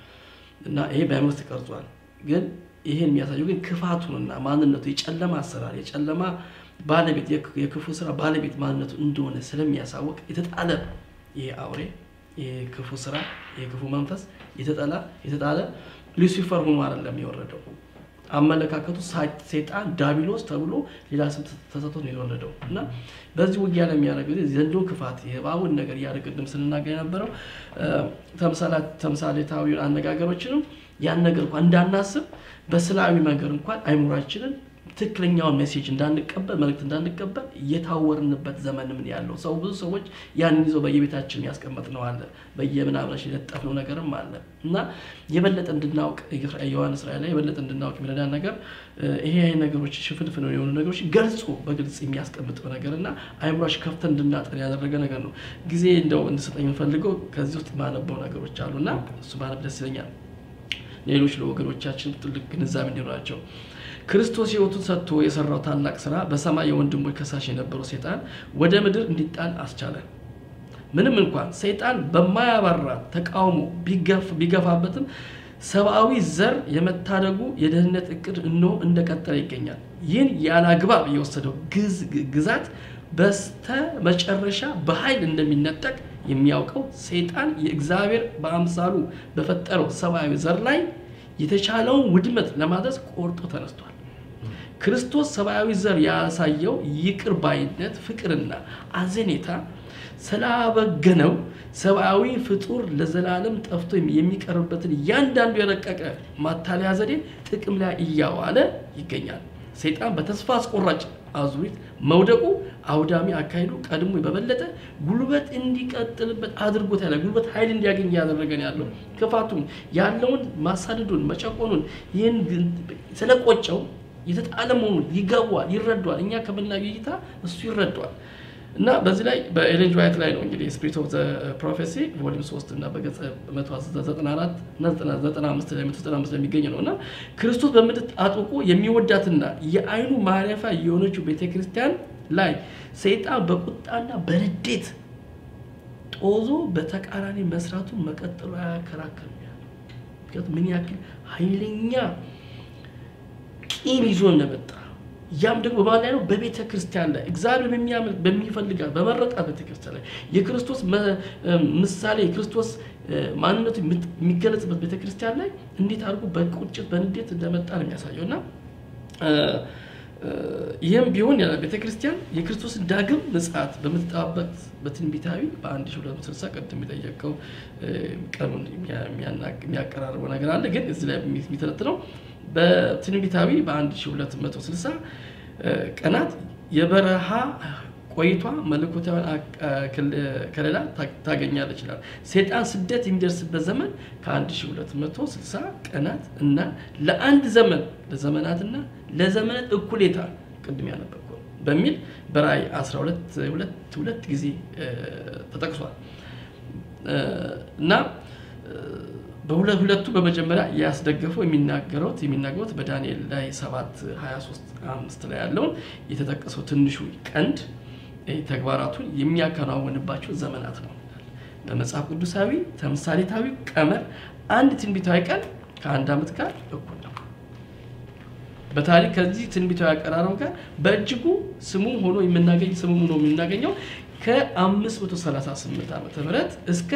እና ይሄ በአእምሮ ውስጥ ተቀርጿል። ግን ይሄን የሚያሳየው ግን ክፋቱንና ማንነቱ የጨለማ አሰራር የጨለማ ባለቤት የክ- የክፉ ስራ ባለቤት ማንነቱ እንደሆነ ስለሚያሳውቅ የተጣለ ይሄ አውሬ ይሄ ክፉ ስራ ይሄ ክፉ መንፈስ የተጠላ የተጣለ ሉሲፈር ሆኖ አይደለም የወረደው። አመለካከቱ ሳ- ሰይጣን ዳቢሎስ ተብሎ ሌላ ስም ተሰጥቶ ነው የወረደው እና በዚህ ውጊያ ላይ የሚያደርገው ጊዜ ዘንዶ ክፋት የእባቡን ነገር እያደረግ ቅድም ስንናገር የነበረው እ፣ ተምሳሌ- ተምሳሌታዊ አነጋገሮችንም ያን ነገር እንኳን እንዳናስብ በስላዊ ነገር እንኳን አይምሯችንን ትክክለኛውን ሜሴጅ እንዳንቀበል መልእክት እንዳንቀበል እየታወርንበት ዘመን ምን ያለው ሰው ብዙ ሰዎች ያንን ይዘው በየቤታችን ያስቀመጥ ነው አለ በየምናምናችን የለጠፍነው ነገርም አለ እና የበለጠ እንድናውቅ ዮሐንስ ራእይ ላይ የበለጠ እንድናውቅ የሚረዳን ነገር እ፣ ይሄ ነገሮች ሽፍንፍን የሆኑ ነገሮች ገልጾ በግልጽ የሚያስቀምጠው ነገር እና አይምሯች ከፍተን እንድናጠን ያደረገ ነገር ነው። ጊዜ እንደው እንድሰጠኝ የምፈልገው ከዚህ ውስጥ ማነበው ነገሮች አሉ እና እሱ ማነብ ደስ ይለኛል። ሌሎች ለወገኖቻችን ትልቅ ግንዛቤ እንዲኖራቸው ክርስቶስ ሕይወቱን ሰጥቶ የሰራው ታላቅ ስራ በሰማይ የወንድሞች ከሳሽ የነበረው ሴጣን ወደ ምድር እንዲጣል አስቻለ። ምንም እንኳን ሰይጣን በማያባራ ተቃውሞ ቢገፋበትም ሰብአዊ ዘር የመታደጉ የደህንነት እቅድ እነሆ እንደቀጠለ ይገኛል። ይህን ያለ አግባብ የወሰደው ግዛት በስተ መጨረሻ በኃይል እንደሚነጠቅ የሚያውቀው ሰይጣን የእግዚአብሔር በአምሳሉ በፈጠረው ሰብአዊ ዘር ላይ የተቻለውን ውድመት ለማድረስ ቆርጦ ተነስቷል። ክርስቶስ ሰብአዊ ዘር ያሳየው ይቅር ባይነት፣ ፍቅርና አዘኔታ ስላበገነው ሰብአዊ ፍጡር ለዘላለም ጠፍቶ የሚቀርብበትን እያንዳንዱ የረቀቀ ማታለያ ዘዴ ጥቅም ላይ እያዋለ ይገኛል። ሰይጣን በተስፋ አስቆራጭ አዙሪት መውደቁ አውዳሚ አካሄዱ ቀድሞ በበለጠ ጉልበት እንዲቀጥልበት አድርጎት ያለ ጉልበት ኃይል እንዲያገኝ እያደረገን ያለው ክፋቱን ያለውን ማሳደዱን መጨቆኑን ይህን ስለቆጨው የተጣለ መሆኑን ይገባዋል፣ ይረዷል። እኛ ከምናየው እይታ እሱ ይረዷል። እና በዚህ ላይ በኤሌን ዋይት ላይ ነው እንግዲህ ስፒሪት ኦፍ ፕሮፌሲ ቮሊም 3 እና በገጽ 194 እና 95 ላይ 195 ላይ የሚገኝ ነው እና ክርስቶስ በምድር አጥብቆ የሚወዳትና የአይኑ ማረፊያ የሆነችው ቤተክርስቲያን ላይ ሰይጣን በቁጣና በንዴት ጦዞ በተቃራኒ መስራቱን መቀጠሉ አያከራክርም። ምክንያቱም ምን ያክል ኃይለኛ ቂም ይዞ እንደመጣ ያም ደግሞ በማን ላይ ነው? በቤተ ክርስቲያን ላይ እግዚአብሔር በሚያምን በሚፈልጋት በመረጣት ቤተ ክርስቲያን ላይ የክርስቶስ ምሳሌ የክርስቶስ ማንነቱ የሚገለጽበት ቤተ ክርስቲያን ላይ እንዴት አድርጎ በቁጭት በንዴት እንደመጣ ነው የሚያሳየው እና ይህም ቢሆን ያለ ቤተ ክርስቲያን የክርስቶስን ዳግም ምጽአት በምትጠባበቅ በትንቢታዊ በ1260 ቀድም የጠየቀው ቀኑን የሚያቀራርበው ነገር አለ። ግን እዚህ ላይ የሚተነትነው በትንቢታዊ በ1260 ቀናት የበረሃ ቆይቷ መለኮታዊ ከለላ ታገኛለች ይላል። ሴጣን ስደት የሚደርስበት ዘመን ከ1260 ቀናት እና ለአንድ ዘመን ለዘመናትና ለዘመናት እኩሌታ ቅድም ያነበብኩ በሚል በራእይ 12 ሁለት ጊዜ ተጠቅሷል እና በሁለቱ በመጀመሪያ ያስደገፈው የሚናገሩት የሚናገሩት በዳንኤል ላይ 7 23 5 ላይ ያለውን የተጠቀሰው ትንሹ ቀንድ ተግባራቱን የሚያከናውንባቸው ዘመናት ነው። በመጽሐፍ ቅዱሳዊ ተምሳሌታዊ ቀመር አንድ ትንቢታዊ ቀን ከአንድ ዓመት ጋር እኩል ነው። በታሪክ ከዚህ ትንቢታዊ አቀራረብ ጋር በእጅጉ ስሙ ሆኖ የምናገኝ ስሙ ሆኖ የምናገኘው ከ538 ዓመተ ምህረት እስከ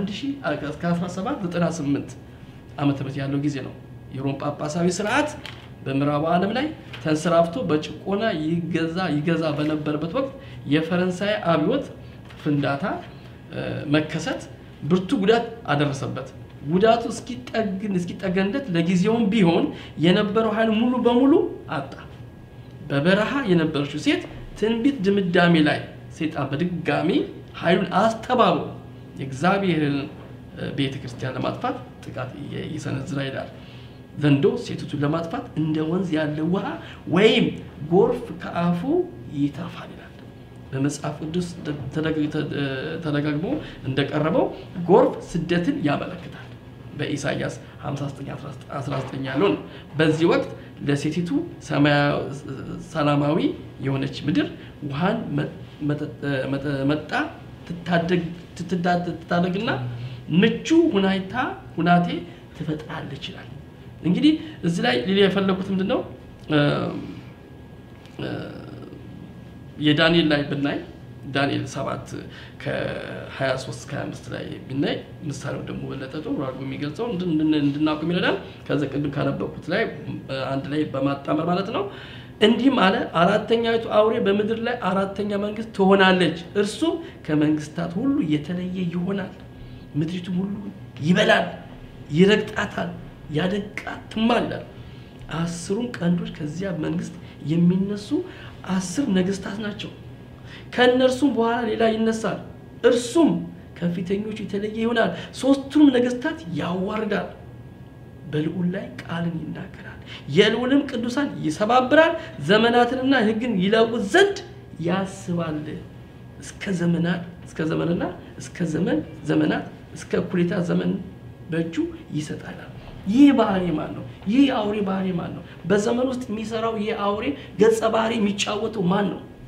1798 ዓመተ ምህረት ያለው ጊዜ ነው። የሮም ጳጳሳዊ ስርዓት በምዕራቡ ዓለም ላይ ተንሰራፍቶ በጭቆና ይገዛ ይገዛ በነበረበት ወቅት የፈረንሳይ አብዮት ፍንዳታ መከሰት ብርቱ ጉዳት አደረሰበት። ጉዳቱ እስኪጠግን እስኪጠገንለት ለጊዜውም ቢሆን የነበረው ኃይል ሙሉ በሙሉ አጣ። በበረሃ የነበረችው ሴት ትንቢት ድምዳሜ ላይ ሴጣን በድጋሚ ኃይሉን አስተባብሮ የእግዚአብሔርን ቤተ ክርስቲያን ለማጥፋት ጥቃት ይሰነዝራ ይላል። ዘንዶ ሴቲቱን ለማጥፋት እንደ ወንዝ ያለ ውሃ ወይም ጎርፍ ከአፉ ይተፋል ይላል። በመጽሐፍ ቅዱስ ተደጋግሞ እንደቀረበው ጎርፍ ስደትን ያመለክታል። በኢሳይያስ 5919 ያለው ነው። በዚህ ወቅት ለሴቲቱ ሰላማዊ የሆነች ምድር ውሃን መጣ ትታደግና ምቹ ሁናይታ ሁናቴ ትፈጥራለች ይላል። እንግዲህ እዚህ ላይ ሌላ የፈለጉት ምንድን ነው? የዳንኤል ላይ ብናይ ዳንኤል 7 ከ23 ከ25 ላይ ብናይ ምሳሌው ደግሞ በለጠ ጥሩ አድርጎ የሚገልጸው እንድናውቅ ይረዳል። ከዚ ቅድም ካነበብኩት ላይ አንድ ላይ በማጣመር ማለት ነው። እንዲህም አለ፣ አራተኛዊቱ አውሬ በምድር ላይ አራተኛ መንግስት ትሆናለች፣ እርሱም ከመንግስታት ሁሉ የተለየ ይሆናል። ምድሪቱም ሁሉ ይበላል፣ ይረግጣታል፣ ያደቃትማል ይላል። አስሩም ቀንዶች ከዚያ መንግስት የሚነሱ አስር ነገስታት ናቸው። ከእነርሱም በኋላ ሌላ ይነሳል፣ እርሱም ከፊተኞቹ የተለየ ይሆናል። ሶስቱንም ነገስታት ያዋርዳል፣ በልዑል ላይ ቃልን ይናገራል፣ የልዑልም ቅዱሳን ይሰባብራል፣ ዘመናትንና ሕግን ይለውጥ ዘንድ ያስባል። እስከ ዘመናት እስከ ዘመንና እስከ ዘመን ዘመናት እስከ እኩሌታ ዘመን በእጁ ይሰጣል። ይህ ባህሪ ማን ነው? ይህ የአውሬ ባህሪ ማን ነው? በዘመን ውስጥ የሚሰራው ይህ አውሬ ገጸ ባህሪ የሚጫወተው ማን ነው?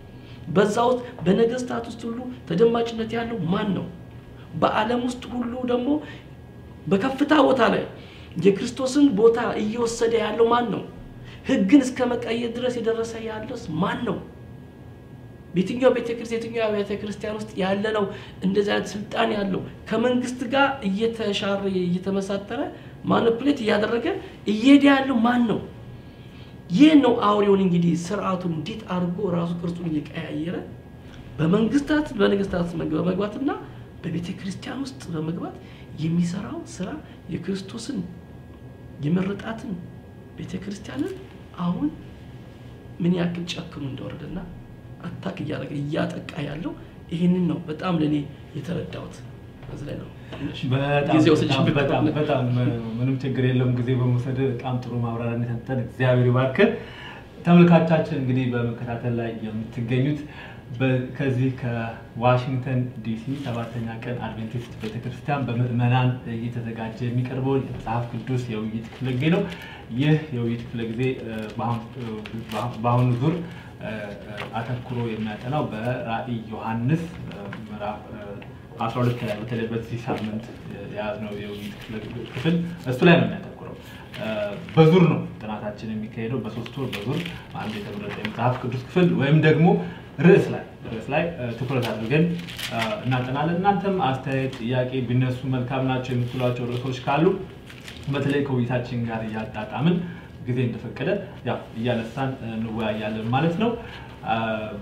በዛ ውስጥ በነገስታት ውስጥ ሁሉ ተደማጭነት ያለው ማን ነው? በዓለም ውስጥ ሁሉ ደግሞ በከፍታ ቦታ ላይ የክርስቶስን ቦታ እየወሰደ ያለው ማን ነው? ህግን እስከ መቀየር ድረስ የደረሰ ያለስ ማን ነው? በየትኛው ቤተክርስቲያን የትኛው ቤተ ክርስቲያን ውስጥ ያለ ነው እንደዚህ አይነት ስልጣን ያለው ከመንግስት ጋር እየተሻረ እየተመሳጠረ ማኒፕሌት እያደረገ እየሄደ ያለው ማን ነው? ይህ ነው አውሬውን እንግዲህ ስርዓቱን እንዴት አድርጎ ራሱ ቅርጹን እየቀያየረ በመንግስታት በነገስታት በመግባትና በቤተ ክርስቲያን ውስጥ በመግባት የሚሰራው ስራ የክርስቶስን የመረጣትን ቤተ ክርስቲያንን አሁን ምን ያክል ጨክኑ እንደወረደና አታክ እያደረገ እያጠቃ ያለው ይህንን ነው በጣም ለእኔ የተረዳሁት። በዚህ ላይ ነው ትንሽ በጣም ጊዜ በጣም ወስጄ በጣም በጣም ምንም ችግር የለውም። ጊዜ በመውሰድ በጣም ጥሩ ማብራሪያ እንደሰጠን እግዚአብሔር ይባርክ። ተመልካቻችን እንግዲህ በመከታተል ላይ የምትገኙት በ- ከዚህ ከዋሽንግተን ዲሲ ሰባተኛ ቀን አድቬንቲስት ቤተክርስቲያን በምዕመናን እየተዘጋጀ የሚቀርበውን የመጽሐፍ ቅዱስ የውይይት ክፍለ ጊዜ ነው። ይህ የውይይት ክፍለ ጊዜ እ፣ በአሁን- እ፣ በአሁኑ ዙር እ፣ እ፣ አተኩሮ የሚያጠናው በራእይ ዮሐንስ እ፣ ምዕራፍ እ፣ 12 ላይ በተለይ በዚህ ሳምንት የያዝነው የውይይት ክፍል- ክፍል እሱ ላይ ነው የሚያተኩረው። እ፣ በዙር ነው ጥናታችን የሚካሄደው። በሶስት ወር በዙር አንድ የተመረጠ የመጽሐፍ ቅዱስ ክፍል ወይም ደግሞ ርዕስ ላይ ርዕስ ላይ እ፣ ትኩረት አድርገን እ፣ እናጠናለን። እናንተም አስተያየት፣ ጥያቄ ቢነሱ መልካም ናቸው የምትሏቸው ርዕሶች ካሉ በተለይ ከውይይታችን ጋር እያጣጣምን ጊዜ እንደፈቀደ ያው እያነሳን እ፣ እንወያያለን ማለት ነው። አ፣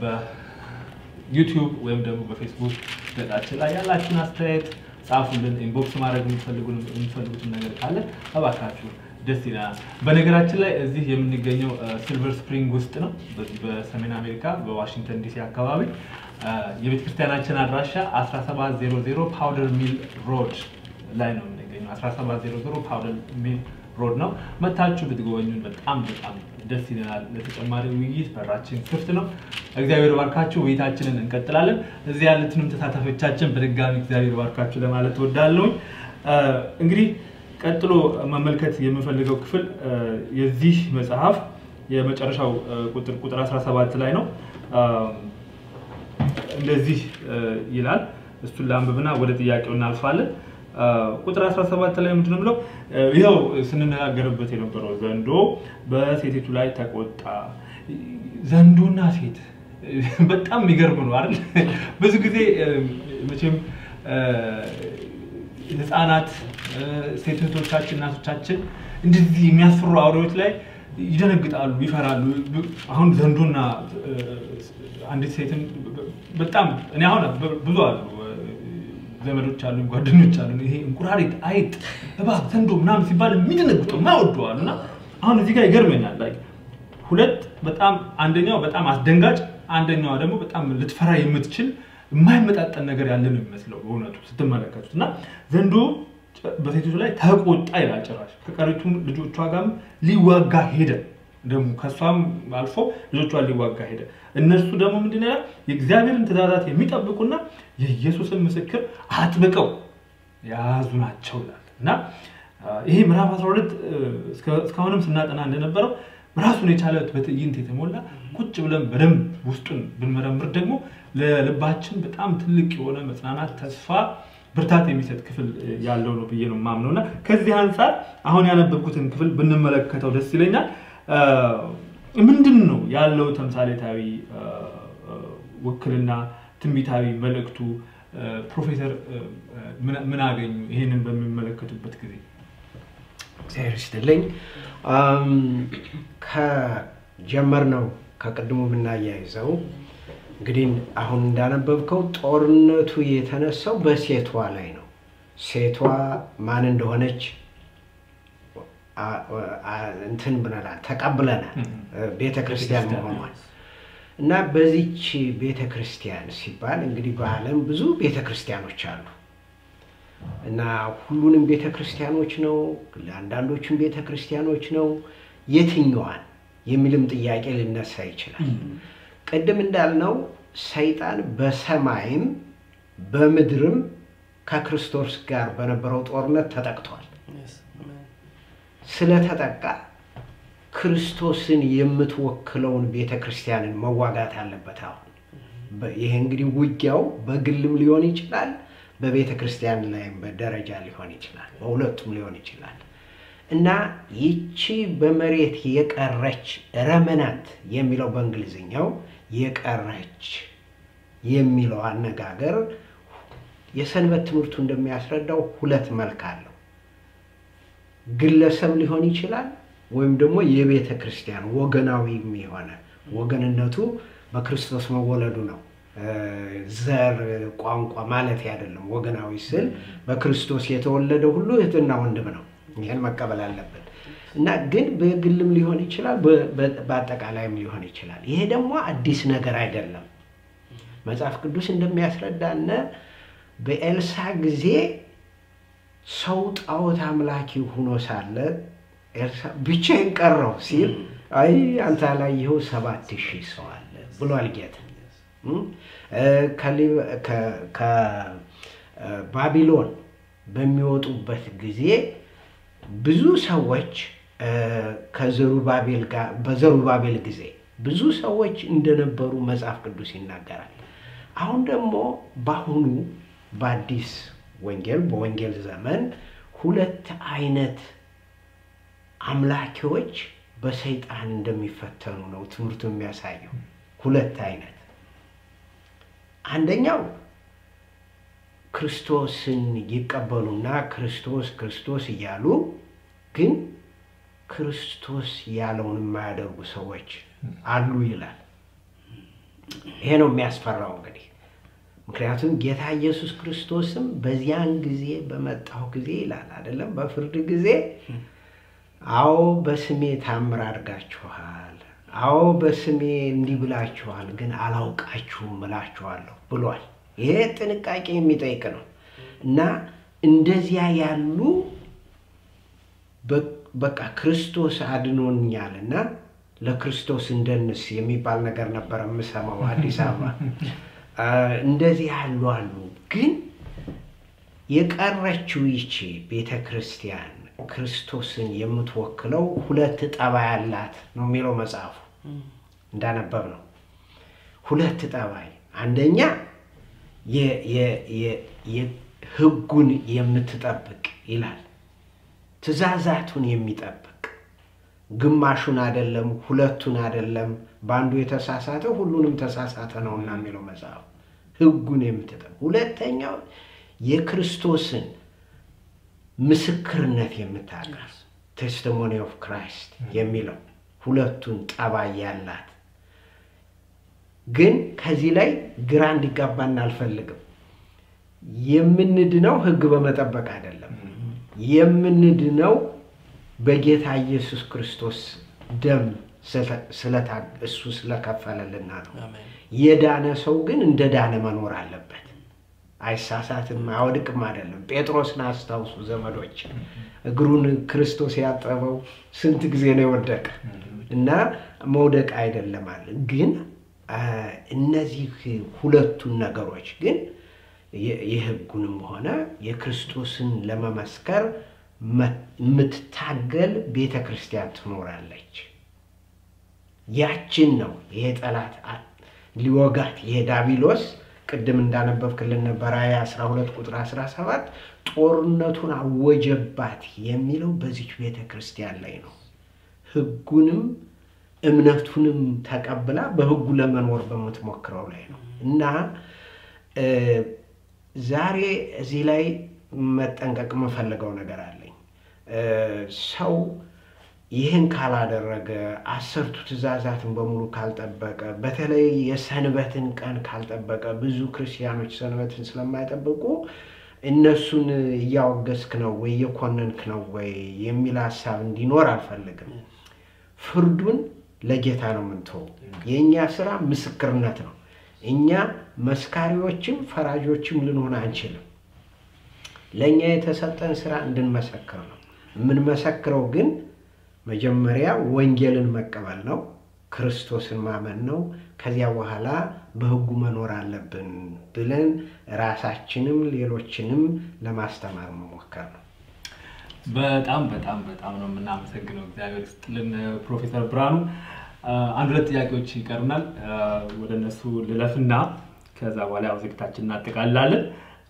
በዩቲዩብ ወይም ደግሞ በፌስቡክ ገጻችን ላይ ያላችሁን አስተያየት ጻፉልን። ኢንቦክስ ማድረግ የምትፈልጉ- የምትፈልጉትን ነገር ካለ እባካችሁ ደስ ይለናል። በነገራችን ላይ እዚህ የምንገኘው ሲልቨር ስፕሪንግ ውስጥ ነው፣ በዚህ በሰሜን አሜሪካ በዋሽንግተን ዲሲ አካባቢ አ፣ የቤተክርስቲያናችን አድራሻ 1700 ፓውደር ሚል ሮድ ላይ ነው የምንገኘው። 1700 ፓውደር ሚል ሮድ ነው። መታችሁ ብትጎበኙን በጣም በጣም ደስ ይለናል። ለተጨማሪ ውይይት በራችን ክፍት ነው። እግዚአብሔር ባርካችሁ። ውይይታችንን እንቀጥላለን። እዚህ ያሉትንም ተሳታፊዎቻችን በድጋሚ እግዚአብሔር ባርካችሁ ለማለት እወዳለሁ። እንግዲህ ቀጥሎ መመልከት የምፈልገው ክፍል አ፣ የዚህ መጽሐፍ የመጨረሻው አ፣ ቁጥር ቁጥር 17 ላይ ነው። አ፣ እንደዚህ አ፣ ይላል። እሱን ለአንብብና ወደ ጥያቄው እናልፋለን። አ፣ ቁጥር 17 ላይ ምንድን ነው የምለው? አ፣ ይኸው ስንነጋገርበት የነበረው ዘንዶ በሴቲቱ ላይ ተቆጣ። ዘንዶና ሴት በጣም የሚገርም ነው አይደል? ብዙ ጊዜ አ፣ መቼም አ፣ ህፃናት አ፣ ሴት እህቶቻችን እናቶቻችን እንደዚህ የሚያስፈሩ አውሬዎች ላይ ይደነግጣሉ፣ ይፈራሉ። አሁን ዘንዶና አ፣ አንዲት ሴትን በጣም እኔ አሁን ብዙ አሉ ዘመዶች አሉ፣ ጓደኞች አሉ። ይሄ እንቁራሪት፣ አይጥ፣ እባብ፣ ዘንዶ ምናምን ሲባል የሚደነግጡ የማይወዱ አሉ። እና አሁን እዚህ ጋር ይገርመኛል ላይ ሁለት በጣም አንደኛው በጣም አስደንጋጭ፣ አንደኛዋ ደግሞ በጣም ልትፈራ የምትችል የማይመጣጠን ነገር ያለ ነው የሚመስለው በእውነቱ ስትመለከቱት እና ዘንዶ በሴቶቹ ላይ ተቆጣ ይላል። ጭራሽ ከቀሪቱም ልጆቿ ጋርም ሊዋጋ ሄደ። ደግሞ ከእሷም አልፎ ልጆቿን ሊዋጋ ሄደ። እነርሱ ደግሞ ምንድን ያለ የእግዚአብሔርን ትእዛዛት የሚጠብቁና የኢየሱስን ምስክር አጥብቀው የያዙ ናቸው ይላል እና አ፣ ይሄ ምዕራፍ 12 እ፣ እስከ- እስካሁንም ስናጠና እንደነበረው ራሱን የቻለ በትዕይንት የተሞላ ቁጭ ብለን በደንብ ውስጡን ብንመረምር ደግሞ ለልባችን በጣም ትልቅ የሆነ መጽናናት፣ ተስፋ፣ ብርታት የሚሰጥ ክፍል እ፣ ያለው ነው ብዬ ነው የማምነው እና ከዚህ አንጻር አሁን ያነበብኩትን ክፍል ብንመለከተው ደስ ይለኛል። አ፣ ምንድን ነው ያለው ተምሳሌታዊ አ፣ አ፣ ውክልና ትንቢታዊ መልእክቱ? አ፣ ፕሮፌሰር አ፣ አ፣ ምን- ምን አገኙ ይህንን በሚመለከቱበት ጊዜ? እግዚአብሔር ይስጥልኝ። አም፣ ከጀመርነው ከቅድሙ ብናያይዘው እንግዲህ አሁን እንዳነበብከው ጦርነቱ የተነሳው በሴቷ ላይ ነው። ሴቷ ማን እንደሆነች አ- አ- እንትን ብለናል፣ ተቀብለናል ቤተ ክርስቲያን መሆኗል እና በዚች ቤተ ክርስቲያን ሲባል እንግዲህ በዓለም ብዙ ቤተ ክርስቲያኖች አሉ እና ሁሉንም ቤተ ክርስቲያኖች ነው ለአንዳንዶቹም ቤተ ክርስቲያኖች ነው የትኛዋን የሚልም ጥያቄ ሊነሳ ይችላል። ቅድም እንዳልነው ሰይጣን በሰማይም በምድርም ከክርስቶስ ጋር በነበረው ጦርነት ተጠቅቷል። Yes. Amen. ስለተጠቃ ክርስቶስን የምትወክለውን ቤተ ክርስቲያንን መዋጋት አለበት። አሁን በ- ይሄ እንግዲህ ውጊያው በግልም ሊሆን ይችላል፣ በቤተ ክርስቲያን ላይም በደረጃ ሊሆን ይችላል፣ በሁለቱም ሊሆን ይችላል እና ይቺ በመሬት የቀረች ረመናንት የሚለው በእንግሊዝኛው የቀረች የሚለው አነጋገር የሰንበት ትምህርቱ እንደሚያስረዳው ሁለት መልክ አለው። ግለሰብ ሊሆን ይችላል ወይም ደግሞ የቤተ ክርስቲያን ወገናዊም የሆነ ወገንነቱ በክርስቶስ መወለዱ ነው። እ፣ ዘር፣ ቋንቋ ማለት አይደለም። ወገናዊ ስል በክርስቶስ የተወለደ ሁሉ እህትና ወንድም ነው። ይህን መቀበል አለብን እና ግን በግልም ሊሆን ይችላል፣ በ- በ- በአጠቃላይም ሊሆን ይችላል። ይሄ ደግሞ አዲስ ነገር አይደለም። መጽሐፍ ቅዱስ እንደሚያስረዳነ በኤልሳ ጊዜ ሰው ጣዖት አምላኪ ሆኖ ሳለ ኤልሳ ብቻዬን ቀረው ሲል አይ አንተ አላየኸው ሰባት ሺህ ሰው አለ ብሏል ጌታ። እም? እ፣ ከሊ- ከ- ከባቢሎን በሚወጡበት ጊዜ ብዙ ሰዎች እ፣ ከዘሩባቤል ጋር በዘሩባቤል ጊዜ ብዙ ሰዎች እንደነበሩ መጽሐፍ ቅዱስ ይናገራል። አሁን ደግሞ በአሁኑ በአዲስ ወንጌል በወንጌል ዘመን ሁለት አይነት አምላኪዎች በሰይጣን እንደሚፈተኑ ነው ትምህርቱ የሚያሳየው። ሁለት አይነት አንደኛው ክርስቶስን ይቀበሉና ክርስቶስ ክርስቶስ እያሉ ግን ክርስቶስ ያለውን የማያደርጉ ሰዎች አሉ ይላል። ይሄ ነው የሚያስፈራው እንግዲህ ምክንያቱም ጌታ ኢየሱስ ክርስቶስም በዚያን ጊዜ በመጣው ጊዜ ይላል አይደለም፣ በፍርድ ጊዜ አዎ በስሜ ታምር አድርጋችኋል፣ አዎ በስሜ እንዲህ ብላችኋል፣ ግን አላውቃችሁም እላችኋለሁ ብሏል። ይሄ ጥንቃቄ የሚጠይቅ ነው እና እንደዚያ ያሉ በ- በቃ ክርስቶስ አድኖኛልና ለክርስቶስ እንደንስ የሚባል ነገር ነበር የምሰማው አዲስ አበባ። አ፣ እንደዚህ ያሉ አሉ። ግን የቀረችው ይቺ ቤተ ክርስቲያን ክርስቶስን የምትወክለው ሁለት ጠባይ አላት ነው የሚለው መጽሐፉ እንዳነበብ ነው። ሁለት ጠባይ፣ አንደኛ የ- የ- የ- የ- ሕጉን የምትጠብቅ ይላል። ትእዛዛቱን የሚጠብቅ ግማሹን አይደለም፣ ሁለቱን አይደለም፣ በአንዱ የተሳሳተ ሁሉንም ተሳሳተ ነውና የሚለው መጽሐፍ ሕጉን የምትጠብቅ ሁለተኛው የክርስቶስን ምስክርነት የምታቀርብ ቴስቲሞኒ ኦፍ ክራይስት የሚለው ሁለቱን ጠባይ ያላት ግን ከዚህ ላይ ግራ እንዲጋባን አልፈልግም። የምንድነው ሕግ በመጠበቅ አይደለም። የምንድነው በጌታ ኢየሱስ ክርስቶስ ደም ስለ- ስለታ- እሱ ስለከፈለልና ነው። አሜን። የዳነ ሰው ግን እንደ ዳነ መኖር አለበት። አይሳሳትም፣ አይወድቅም አይደለም። ጴጥሮስን አስታውሱ ዘመዶች፣ እግሩን ክርስቶስ ያጠበው ስንት ጊዜ ነው የወደቀ እና መውደቅ አይደለም አለ። ግን አ፣ እነዚህ ሁለቱን ነገሮች ግን የ- የሕጉንም ሆነ የክርስቶስን ለመመስከር መ- የምትታገል ቤተ ክርስቲያን ትኖራለች። ያችን ነው ይሄ ጠላት አ- ሊወጋት ይሄ ዳቢሎስ ቅድም እንዳነበብክልን ነበር ራዕይ 12 ቁጥር 17 ጦርነቱን አወጀባት የሚለው በዚች ቤተ ክርስቲያን ላይ ነው። ሕጉንም እምነቱንም ተቀብላ በሕጉ ለመኖር በምትሞክረው ላይ ነው እና እ፣ ዛሬ እዚህ ላይ መጠንቀቅ የምፈልገው ነገር አለኝ። እ፣ ሰው ይህን ካላደረገ አስርቱ ትእዛዛትን በሙሉ ካልጠበቀ በተለይ የሰንበትን ቀን ካልጠበቀ ብዙ ክርስቲያኖች ሰንበትን ስለማይጠብቁ እነሱን እያወገዝክ ነው ወይ እየኮነንክ ነው ወይ የሚል ሀሳብ እንዲኖር አልፈልግም። ፍርዱን ለጌታ ነው የምንተው። የእኛ ስራ ምስክርነት ነው። እኛ መስካሪዎችም ፈራጆችም ልንሆን አንችልም። ለእኛ የተሰጠን ስራ እንድንመሰክር ነው። የምንመሰክረው ግን መጀመሪያ ወንጌልን መቀበል ነው፣ ክርስቶስን ማመን ነው። ከዚያ በኋላ በሕጉ መኖር አለብን ብለን ራሳችንም ሌሎችንም ለማስተማር መሞከር ነው። በጣም በጣም በጣም ነው የምናመሰግነው። እግዚአብሔር ይስጥልን ፕሮፌሰር ብርሃኑ። አንድ ሁለት ጥያቄዎች ይቀሩናል። ወደ እነሱ ልለፍና ከዛ በኋላ ያው ዝግታችን እናጠቃልላለን።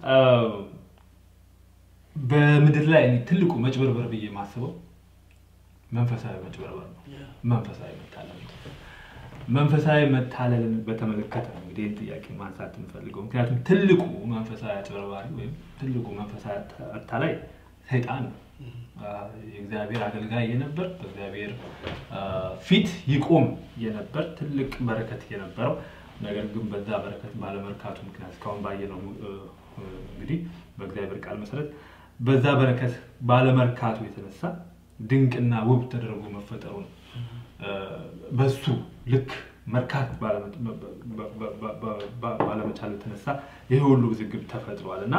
በምድር ላይ እኔ ትልቁ መጭበርበር ብዬ የማስበው መንፈሳዊ መጭበርበር ነው። መንፈሳዊ መታለል ነው። መንፈሳዊ መታለልን በተመለከተ ነው እንግዲህ ይህን ጥያቄ ማንሳት የምፈልገው። ምክንያቱም ትልቁ መንፈሳዊ አጭበርባሪ ወይም ትልቁ መንፈሳዊ አታላይ ሰይጣን ነው። የእግዚአብሔር አገልጋይ የነበር በእግዚአብሔር ፊት ይቆም የነበር ትልቅ በረከት የነበረው ነገር ግን በዛ በረከት ባለመርካቱ ምክንያት እስካሁን ባየነው እንግዲህ በእግዚአብሔር ቃል መሰረት በዛ በረከት ባለመርካቱ የተነሳ ድንቅና ውብ ተደርጎ መፈጠሩ ነው። በሱ ልክ መርካት ባለመቻሉ የተነሳ ይህ ሁሉ ውዝግብ ተፈጥሯል እና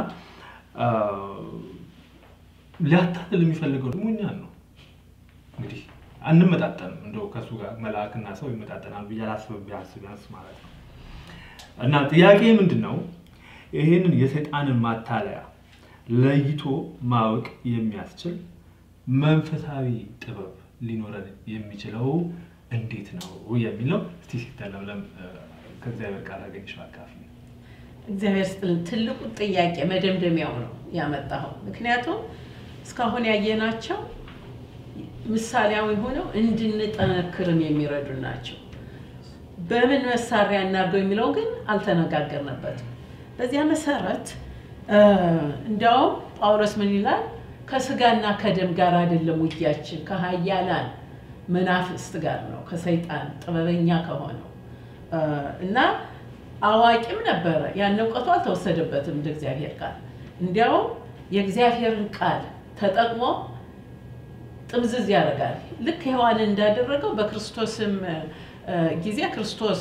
ሊያታልል የሚፈልገው ደግሞ እኛን ነው። እንግዲህ አንመጣጠንም። እንደው ከእሱ ጋር መልአክና ሰው ይመጣጠናል ብዬ አላስብም፣ ቢያንስ ቢያንስ ማለት ነው። እና ጥያቄ ምንድን ነው? ይህንን የሰይጣንን ማታለያ ለይቶ ማወቅ የሚያስችል መንፈሳዊ ጥበብ ሊኖረን የሚችለው እንዴት ነው የሚል ነው። እስቲ ሲተለምለም ከእግዚአብሔር ቃል አገኝሽ አካፊ እግዚአብሔር ስጥልን። ትልቁ ጥያቄ መደምደሚያው ነው ያመጣኸው። ምክንያቱም እስካሁን ያየናቸው ምሳሌያዊ ሆነው እንድንጠነክርም የሚረዱ ናቸው። በምን መሳሪያ እናድርገው የሚለው ግን አልተነጋገርንበትም። በዚያ መሰረት እንዲያውም ጳውሎስ ምን ይላል? ከስጋና ከደም ጋር አይደለም ውጊያችን፣ ከሀያላን መናፍስት ጋር ነው፣ ከሰይጣን ጥበበኛ ከሆነው እና አዋቂም ነበረ። ያን እውቀቱ አልተወሰደበትም እንደ እግዚአብሔር ቃል። እንዲያውም የእግዚአብሔርን ቃል ተጠቅሞ ጥምዝዝ ያደርጋል። ልክ ሔዋንን እንዳደረገው በክርስቶስም ጊዜ ክርስቶስ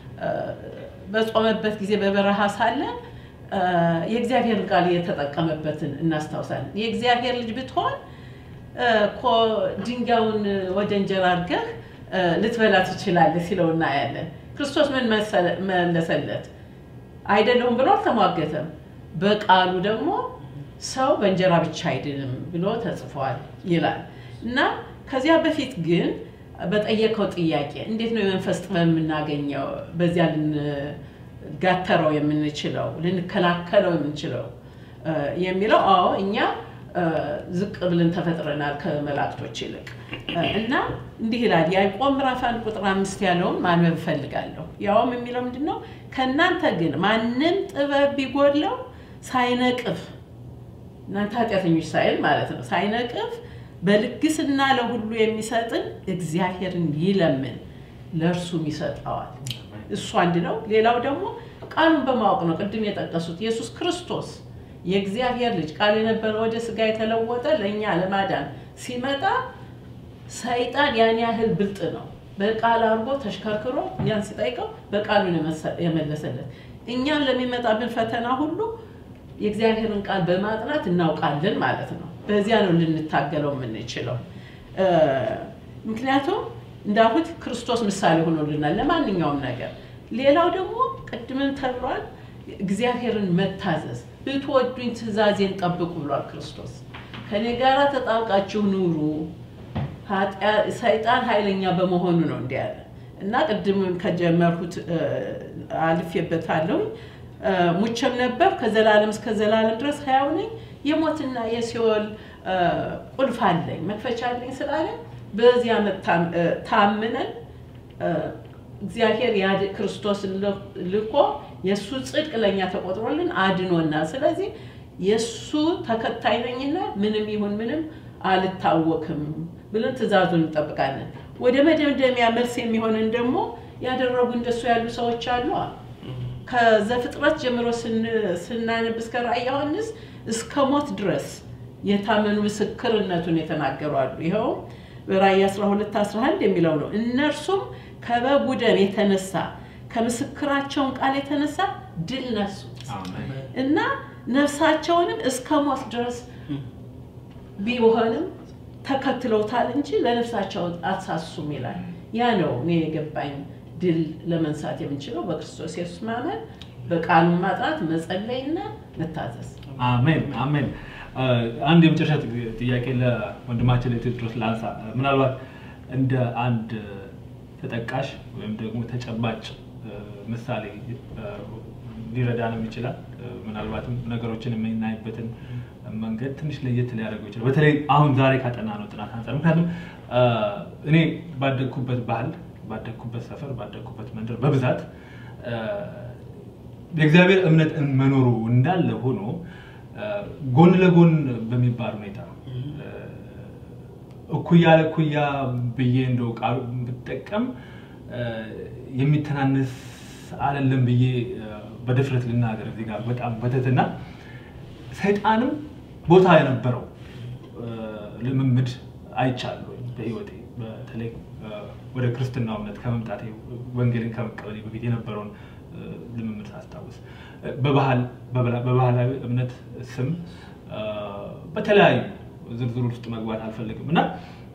በጾመበት ጊዜ በበረሃ ሳለ የእግዚአብሔርን ቃል የተጠቀመበትን እናስታውሳለን። የእግዚአብሔር ልጅ ብትሆን እኮ ድንጋዩን ወደ እንጀራ አድርገህ ልትበላ ትችላለህ ሲለው እናያለን። ክርስቶስ ምን መለሰለት? አይደለሁም ብሎ አልተሟገተም። በቃሉ ደግሞ ሰው በእንጀራ ብቻ አይድንም ብሎ ተጽፏል ይላል እና ከዚያ በፊት ግን በጠየቀው ጥያቄ እንዴት ነው የመንፈስ ጥበብ የምናገኘው? በዚያ ልንጋተረው የምንችለው ልንከላከለው የምንችለው የሚለው አዎ እኛ ዝቅ ብለን ተፈጥረናል ከመላእክቶች ይልቅ እና እንዲህ ይላል ያዕቆብ ምዕራፍ አንድ ቁጥር አምስት ያለውን ማንበብ እፈልጋለሁ። ያውም የሚለው ምንድን ነው? ከእናንተ ግን ማንም ጥበብ ቢጎድለው ሳይነቅፍ እናንተ ኃጢአተኞች ሳይል ማለት ነው ሳይነቅፍ በልግስና ለሁሉ የሚሰጥን እግዚአብሔርን ይለምን ለእርሱም ይሰጠዋል። እሱ አንድ ነው። ሌላው ደግሞ ቃሉን በማወቅ ነው። ቅድም የጠቀሱት ኢየሱስ ክርስቶስ የእግዚአብሔር ልጅ ቃል የነበረ ወደ ስጋ የተለወጠ ለእኛ ለማዳን ሲመጣ ሰይጣን ያን ያህል ብልጥ ነው። በቃል አድርጎ ተሽከርክሮ ያን ሲጠይቀው በቃሉን የመለሰለት። እኛም ለሚመጣብን ፈተና ሁሉ የእግዚአብሔርን ቃል በማጥናት እናውቃለን ማለት ነው። በዚያ ነው ልንታገለው የምንችለው። ምክንያቱም እንዳልኩት ክርስቶስ ምሳሌ ሆኖልናል ለማንኛውም ነገር። ሌላው ደግሞ ቅድምም ተብሏል፣ እግዚአብሔርን መታዘዝ ብትወዱኝ ትእዛዜን ጠብቁ ብሏል ክርስቶስ። ከኔ ጋር ተጣብቃችሁ ኑሩ፣ ሰይጣን ኃይለኛ በመሆኑ ነው እንዲህ ያለ እና ቅድም ከጀመርኩት አልፌበታለሁ። ሙቼም ነበር ከዘላለም እስከ ዘላለም ድረስ ሕያው ነኝ፣ የሞትና የሲኦል ቁልፍ አለኝ መክፈቻ አለኝ ስላለ በዚያ ታምነን እግዚአብሔር ክርስቶስን ልኮ የእሱ ጽድቅ ለእኛ ተቆጥሮልን አድኖናል። ስለዚህ የእሱ ተከታይ ነኝና ምንም ይሁን ምንም አልታወክም ብለን ትእዛዙን እንጠብቃለን። ወደ መደምደሚያ መልስ የሚሆንን ደግሞ ያደረጉ እንደሱ ያሉ ሰዎች አሉ። ከዘፍጥረት ጀምሮ ስናነብ እስከ ራዕየ ዮሐንስ እስከ ሞት ድረስ የታመኑ ምስክርነቱን የተናገሩ አሉ። ይኸውም በራዕይ 12 11 የሚለው ነው። እነርሱም ከበጉ ደም የተነሳ ከምስክራቸውን ቃል የተነሳ ድል ነሱት እና ነፍሳቸውንም እስከ ሞት ድረስ ቢሆንም ተከትለውታል እንጂ ለነፍሳቸው አትሳሱም ይላል። ያ ነው እኔ የገባኝ ድል ለመንሳት የምንችለው በክርስቶስ ኢየሱስ ማመን፣ በቃሉን ማጥናት፣ መጸለይና መታዘዝ። አሜን አሜን። አንድ የመጨረሻ ጥያቄ ለወንድማችን ለቴዎድሮስ ላንሳ። ምናልባት እንደ አንድ ተጠቃሽ ወይም ደግሞ ተጨባጭ ምሳሌ ሊረዳንም ይችላል። ምናልባትም ነገሮችን የምናይበትን መንገድ ትንሽ ለየት ሊያደርገው ይችላል። በተለይ አሁን ዛሬ ካጠና ነው ጥናት አንጻር ምክንያቱም እኔ ባደግኩበት ባህል፣ ባደግኩበት ሰፈር፣ ባደግኩበት መንደር በብዛት የእግዚአብሔር እምነት መኖሩ እንዳለ ሆኖ ጎን ለጎን በሚባል ሁኔታ እኩያ ለእኩያ ብዬ እንደው ቃሉ ብጠቀም የሚተናነስ አይደለም ብዬ በድፍረት ልናገር እዚህ ጋር በጣም በትህትና ሰይጣንም ቦታ የነበረው ልምምድ አይቻለሁ በህይወቴ በተለይ ወደ ክርስትናው እምነት ከመምጣቴ ወንጌልን ከመቀበሌ በፊት የነበረውን ልምምድ ሳስታውስ በባህላዊ እምነት ስም በተለያዩ ዝርዝር ውስጥ መግባት አልፈልግም እና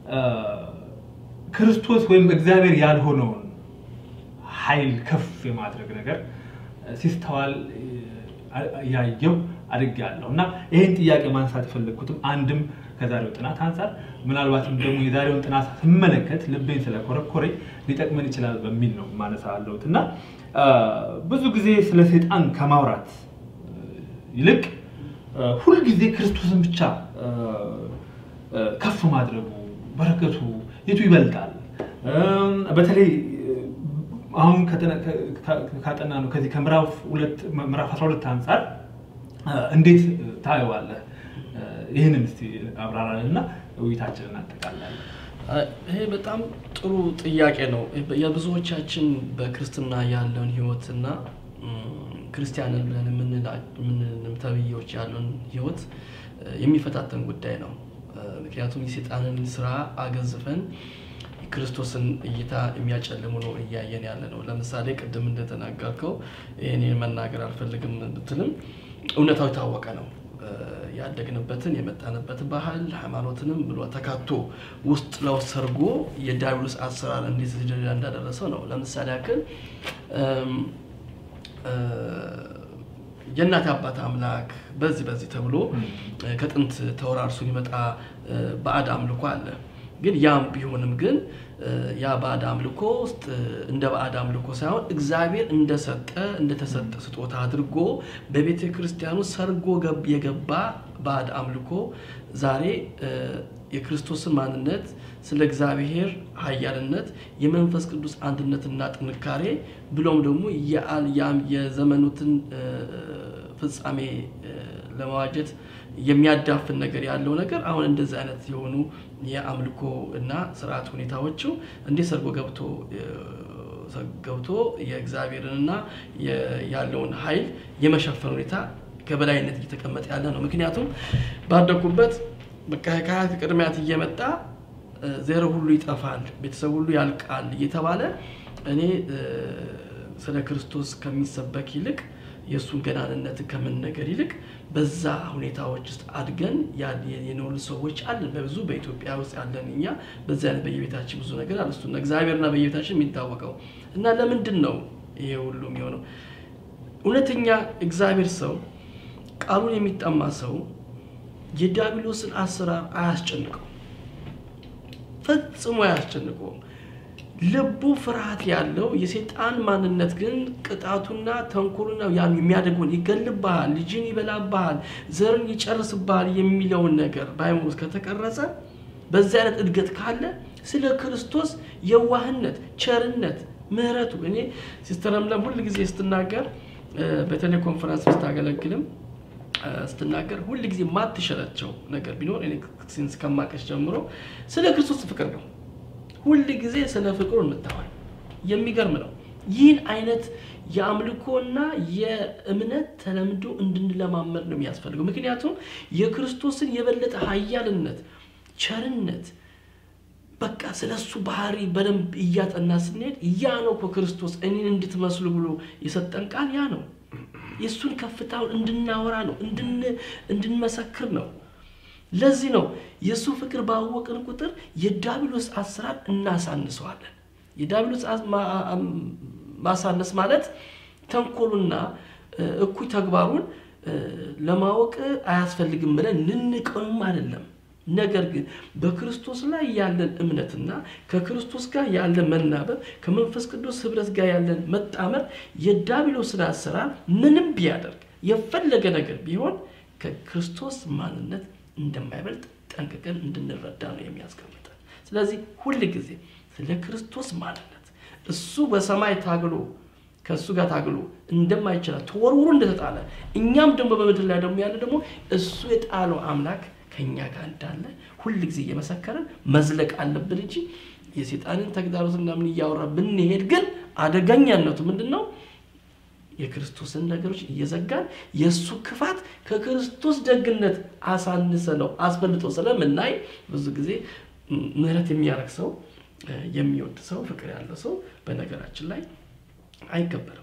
ክርስቶስ ወይም እግዚአብሔር ያልሆነውን ኃይል ከፍ የማድረግ ነገር ሲስተዋል ያየው አድጌያለሁ እና ይህን ጥያቄ ማንሳት የፈለግኩትም አንድም ከዛሬው ጥናት አንጻር ምናልባትም ደግሞ የዛሬውን ጥናት ስመለከት ልቤን ስለኮረኮሬ ሊጠቅመን ይችላል በሚል ነው ማነሳ አለሁት እና ብዙ ጊዜ ስለ ሰይጣን ከማውራት ይልቅ ሁልጊዜ ክርስቶስን ብቻ ከፍ ማድረጉ በረከቱ የቱ ይበልጣል? በተለይ አሁን ካጠና ነው ከዚህ ከምዕራፍ 12 አንጻር እንዴት ታየዋለህ? ይህንን እስቲ አብራራን እና ውይይታችንን እናጠቃላለን። ይሄ በጣም ጥሩ ጥያቄ ነው። የብዙዎቻችን በክርስትና ያለውን ህይወትና ክርስቲያንን ብለን የምንልም ተብዬዎች ያለውን ህይወት የሚፈታተን ጉዳይ ነው። ምክንያቱም የሴጣንን ስራ አገዝፈን ክርስቶስን እይታ የሚያጨልሙ ነው እያየን ያለ ነው። ለምሳሌ ቅድም እንደተናገርከው ይህን መናገር አልፈልግም ብትልም እውነታው የታወቀ ነው። ያደግንበትን የመጣንበት ባህል ሃይማኖትንም ብሎ ተካቶ ውስጥ ለውስጥ ሰርጎ የዲያብሎስ አሰራር እንዴት ደረጃ እንዳደረሰው ነው። ለምሳሌ ያክል የእናት አባት አምላክ በዚህ በዚህ ተብሎ ከጥንት ተወራርሶ የሚመጣ ባዕድ አምልኮ አለ። ግን ያም ቢሆንም ግን ያ ባዕድ አምልኮ ውስጥ እንደ ባዕድ አምልኮ ሳይሆን እግዚአብሔር እንደሰጠ እንደተሰጠ ስጦታ አድርጎ በቤተ ክርስቲያኑ ሰርጎ የገባ ባዕድ አምልኮ ዛሬ የክርስቶስን ማንነት ስለ እግዚአብሔር ኃያልነት የመንፈስ ቅዱስ አንድነትና ጥንካሬ ብሎም ደግሞ የዘመኑትን ፍጻሜ ለመዋጀት የሚያዳፍን ነገር ያለው ነገር አሁን እንደዚህ አይነት የሆኑ የአምልኮ እና ስርዓት ሁኔታዎቹ እንዴት ሰርጎ ገብቶ ገብቶ የእግዚአብሔርንና ያለውን ኃይል የመሸፈን ሁኔታ ከበላይነት እየተቀመጠ ያለ ነው። ምክንያቱም ባደኩበት ከአያት ቅድሚያት እየመጣ ዘር ሁሉ ይጠፋል፣ ቤተሰብ ሁሉ ያልቃል እየተባለ እኔ ስለ ክርስቶስ ከሚሰበክ ይልቅ የእሱን ገናንነት ከመነገር ይልቅ በዛ ሁኔታዎች ውስጥ አድገን የኖሩ ሰዎች አለን። በብዙ በኢትዮጵያ ውስጥ ያለን እኛ በዚህ አይነት በየቤታችን ብዙ ነገር አለ። እሱን እግዚአብሔርና በየቤታችን የሚታወቀው እና ለምንድን ነው ይሄ ሁሉ የሚሆነው? እውነተኛ እግዚአብሔር ሰው ቃሉን የሚጠማ ሰው የዲያብሎስን አሰራር አያስጨንቀው፣ ፈጽሞ አያስጨንቀውም። ልቡ ፍርሃት ያለው የሴጣን ማንነት ግን ቅጣቱና ተንኮሉና ያን የሚያደርገውን ይገልብሃል፣ ልጅን ይበላብሃል፣ ዘርን ይጨርስብሃል የሚለውን ነገር በአይምሮ ውስጥ ከተቀረጸ በዚህ አይነት እድገት ካለ ስለ ክርስቶስ የዋህነት፣ ቸርነት፣ ምሕረቱ እኔ ሲስተር ለምለም ሁል ጊዜ ስትናገር በተለይ ኮንፈረንስ ስታገለግልም ስትናገር ሁል ጊዜ ማትሸለቸው ነገር ቢኖር እኔ ሲንስ ከማቀሽ ጀምሮ ስለ ክርስቶስ ፍቅር ነው። ሁል ጊዜ ስለ ፍቅሩ የምታወል የሚገርም ነው። ይህን አይነት የአምልኮና የእምነት ተለምዶ እንድንለማመድ ነው የሚያስፈልገው። ምክንያቱም የክርስቶስን የበለጠ ኃያልነት፣ ቸርነት በቃ ስለ እሱ ባህሪ በደንብ እያጠና ስንሄድ ያ ነው እኮ ክርስቶስ እኔን እንድትመስሉ ብሎ የሰጠን ቃል ያ ነው። የእሱን ከፍታውን እንድናወራ ነው፣ እንድንመሰክር ነው። ለዚህ ነው የእሱ ፍቅር ባወቅን ቁጥር የዳብሎስ አሰራር እናሳንሰዋለን። የዳብሎስ ማሳነስ ማለት ተንኮሉና እኩይ ተግባሩን ለማወቅ አያስፈልግም ብለን ንንቀውም አይደለም። ነገር ግን በክርስቶስ ላይ ያለን እምነትና ከክርስቶስ ጋር ያለን መናበብ ከመንፈስ ቅዱስ ህብረት ጋር ያለን መጣመር የዲያብሎስን አሰራር ምንም ቢያደርግ የፈለገ ነገር ቢሆን ከክርስቶስ ማንነት እንደማይበልጥ ጠንቅቀን እንድንረዳ ነው የሚያስቀምጠን። ስለዚህ ሁል ጊዜ ስለ ክርስቶስ ማንነት እሱ በሰማይ ታግሎ ከእሱ ጋር ታግሎ እንደማይችላል ተወርውሮ እንደተጣለ እኛም ደግሞ በምድር ላይ ደግሞ ያለ ደግሞ እሱ የጣለው አምላክ ከእኛ ጋር እንዳለ ሁል ጊዜ እየመሰከረን መዝለቅ አለብን እንጂ የሴጣንን ተግዳሮትና ምን እያወራ ብንሄድ ግን አደገኛነቱ ምንድን ነው? የክርስቶስን ነገሮች እየዘጋን የእሱ ክፋት ከክርስቶስ ደግነት አሳንሰ ነው አስበልጦ ስለምናይ ብዙ ጊዜ ምህረት የሚያደርግ ሰው የሚወድ ሰው ፍቅር ያለው ሰው በነገራችን ላይ አይከበርም።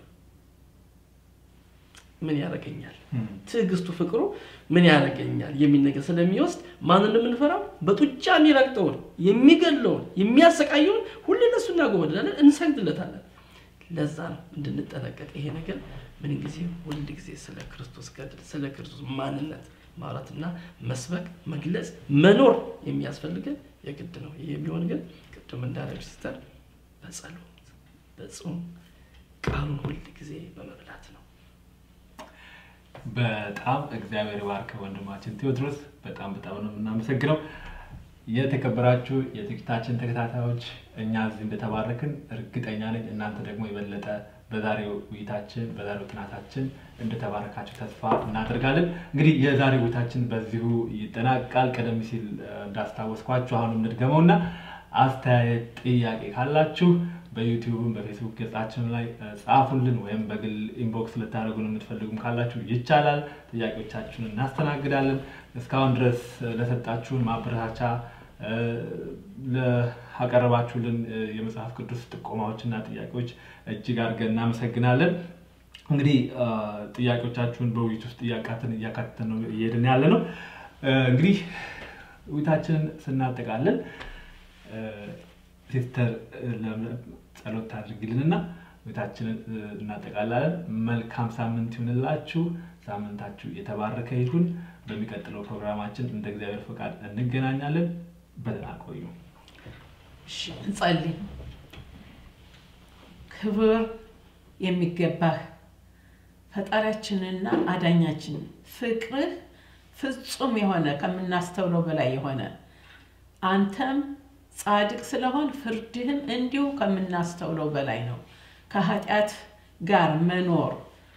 ምን ያደርገኛል፣ ትዕግስቱ ፍቅሩ ምን ያደርገኛል የሚል ነገር ስለሚወስድ ማንን የምንፈራው? በጡጫ የሚረግጠውን የሚገለውን የሚያሰቃየውን ሁሌ ለእሱ እናጎበድላለን፣ እንሰግድለታለን። ለዛ ነው እንድንጠነቀቅ ይሄ ነገር ምን ጊዜ ሁል ጊዜ ስለ ክርስቶስ ገድል ስለ ክርስቶስ ማንነት ማውራትና መስበክ መግለጽ መኖር የሚያስፈልገን የግድ ነው። ይህ የሚሆን ግን ቅድም እንዳለች ሲስተር በጸሎት በጾም ቃሉን ሁል ጊዜ በመብላት ነው። በጣም እግዚአብሔር ባርክ ወንድማችን ቴዎድሮስ፣ በጣም በጣም ነው የምናመሰግነው። የተከበራችሁ የዝግጅታችን ተከታታዮች እኛ እዚህ እንደተባረክን እርግጠኛ ነኝ። እናንተ ደግሞ የበለጠ በዛሬው ውይይታችን በዛሬው ጥናታችን እንደተባረካችሁ ተስፋ እናደርጋለን። እንግዲህ የዛሬው ውይይታችን በዚሁ ይጠናቃል። ቀደም ሲል እንዳስታወስኳችሁ አሁንም እንድገመውና አስተያየት፣ ጥያቄ ካላችሁ በዩቲዩብም በፌስቡክ ገጻችን ላይ ጻፉልን፣ ወይም በግል ኢንቦክስ ልታደርጉን የምትፈልጉም ካላችሁ ይቻላል። ጥያቄዎቻችሁን እናስተናግዳለን። እስካሁን ድረስ ለሰጣችሁን ማበረታቻ ለአቀረባችሁልን የመጽሐፍ ቅዱስ ጥቆማዎችና ጥያቄዎች እጅግ አድርገን እናመሰግናለን። እንግዲህ ጥያቄዎቻችሁን በውይይት ውስጥ እያካተን እያካተን ነው እየሄድን ያለ ነው። እንግዲህ ውይይታችንን ስናጠቃለን ሲስተር ጸሎት ታድርግልንና ቤታችንን እናጠቃላለን። መልካም ሳምንት ይሁንላችሁ። ሳምንታችሁ የተባረከ ይሁን። በሚቀጥለው ፕሮግራማችን እንደ እግዚአብሔር ፈቃድ እንገናኛለን። በደህና ቆዩ። እንጸልይ። ክብር የሚገባህ ፈጣሪያችንና አዳኛችን ፍቅርህ ፍጹም የሆነ ከምናስተውለው በላይ የሆነ አንተም ጻድቅ ስለሆን ፍርድህም እንዲሁ ከምናስተውለው በላይ ነው። ከኃጢአት ጋር መኖር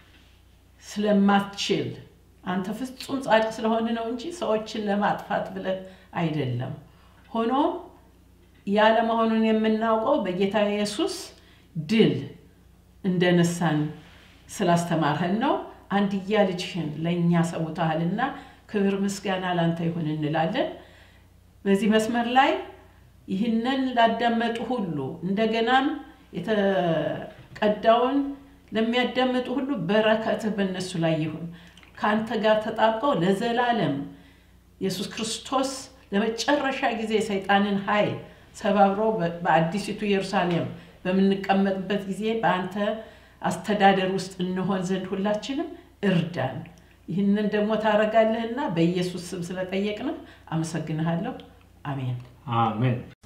ስለማትችል አንተ ፍጹም ጻድቅ ስለሆን ነው እንጂ ሰዎችን ለማጥፋት ብለህ አይደለም። ሆኖም ያለመሆኑን የምናውቀው በጌታ ኢየሱስ ድል እንደነሳን ስላስተማርህን ነው። አንድያ ልጅህን ለእኛ ሰውተሃልና ክብር ምስጋና ላንተ ይሁን እንላለን። በዚህ መስመር ላይ ይህንን ላዳመጡ ሁሉ እንደገናም የተቀዳውን ለሚያዳምጡ ሁሉ በረከትህ በእነሱ ላይ ይሁን። ከአንተ ጋር ተጣብቀው ለዘላለም ኢየሱስ ክርስቶስ ለመጨረሻ ጊዜ ሰይጣንን ኃይል ሰባብሮ በአዲሲቱ ኢየሩሳሌም በምንቀመጥበት ጊዜ በአንተ አስተዳደር ውስጥ እንሆን ዘንድ ሁላችንም እርዳን። ይህንን ደግሞ ታደርጋለህና በኢየሱስ ስም ስለጠየቅንህ አመሰግንሃለሁ። አሜን። አሜን።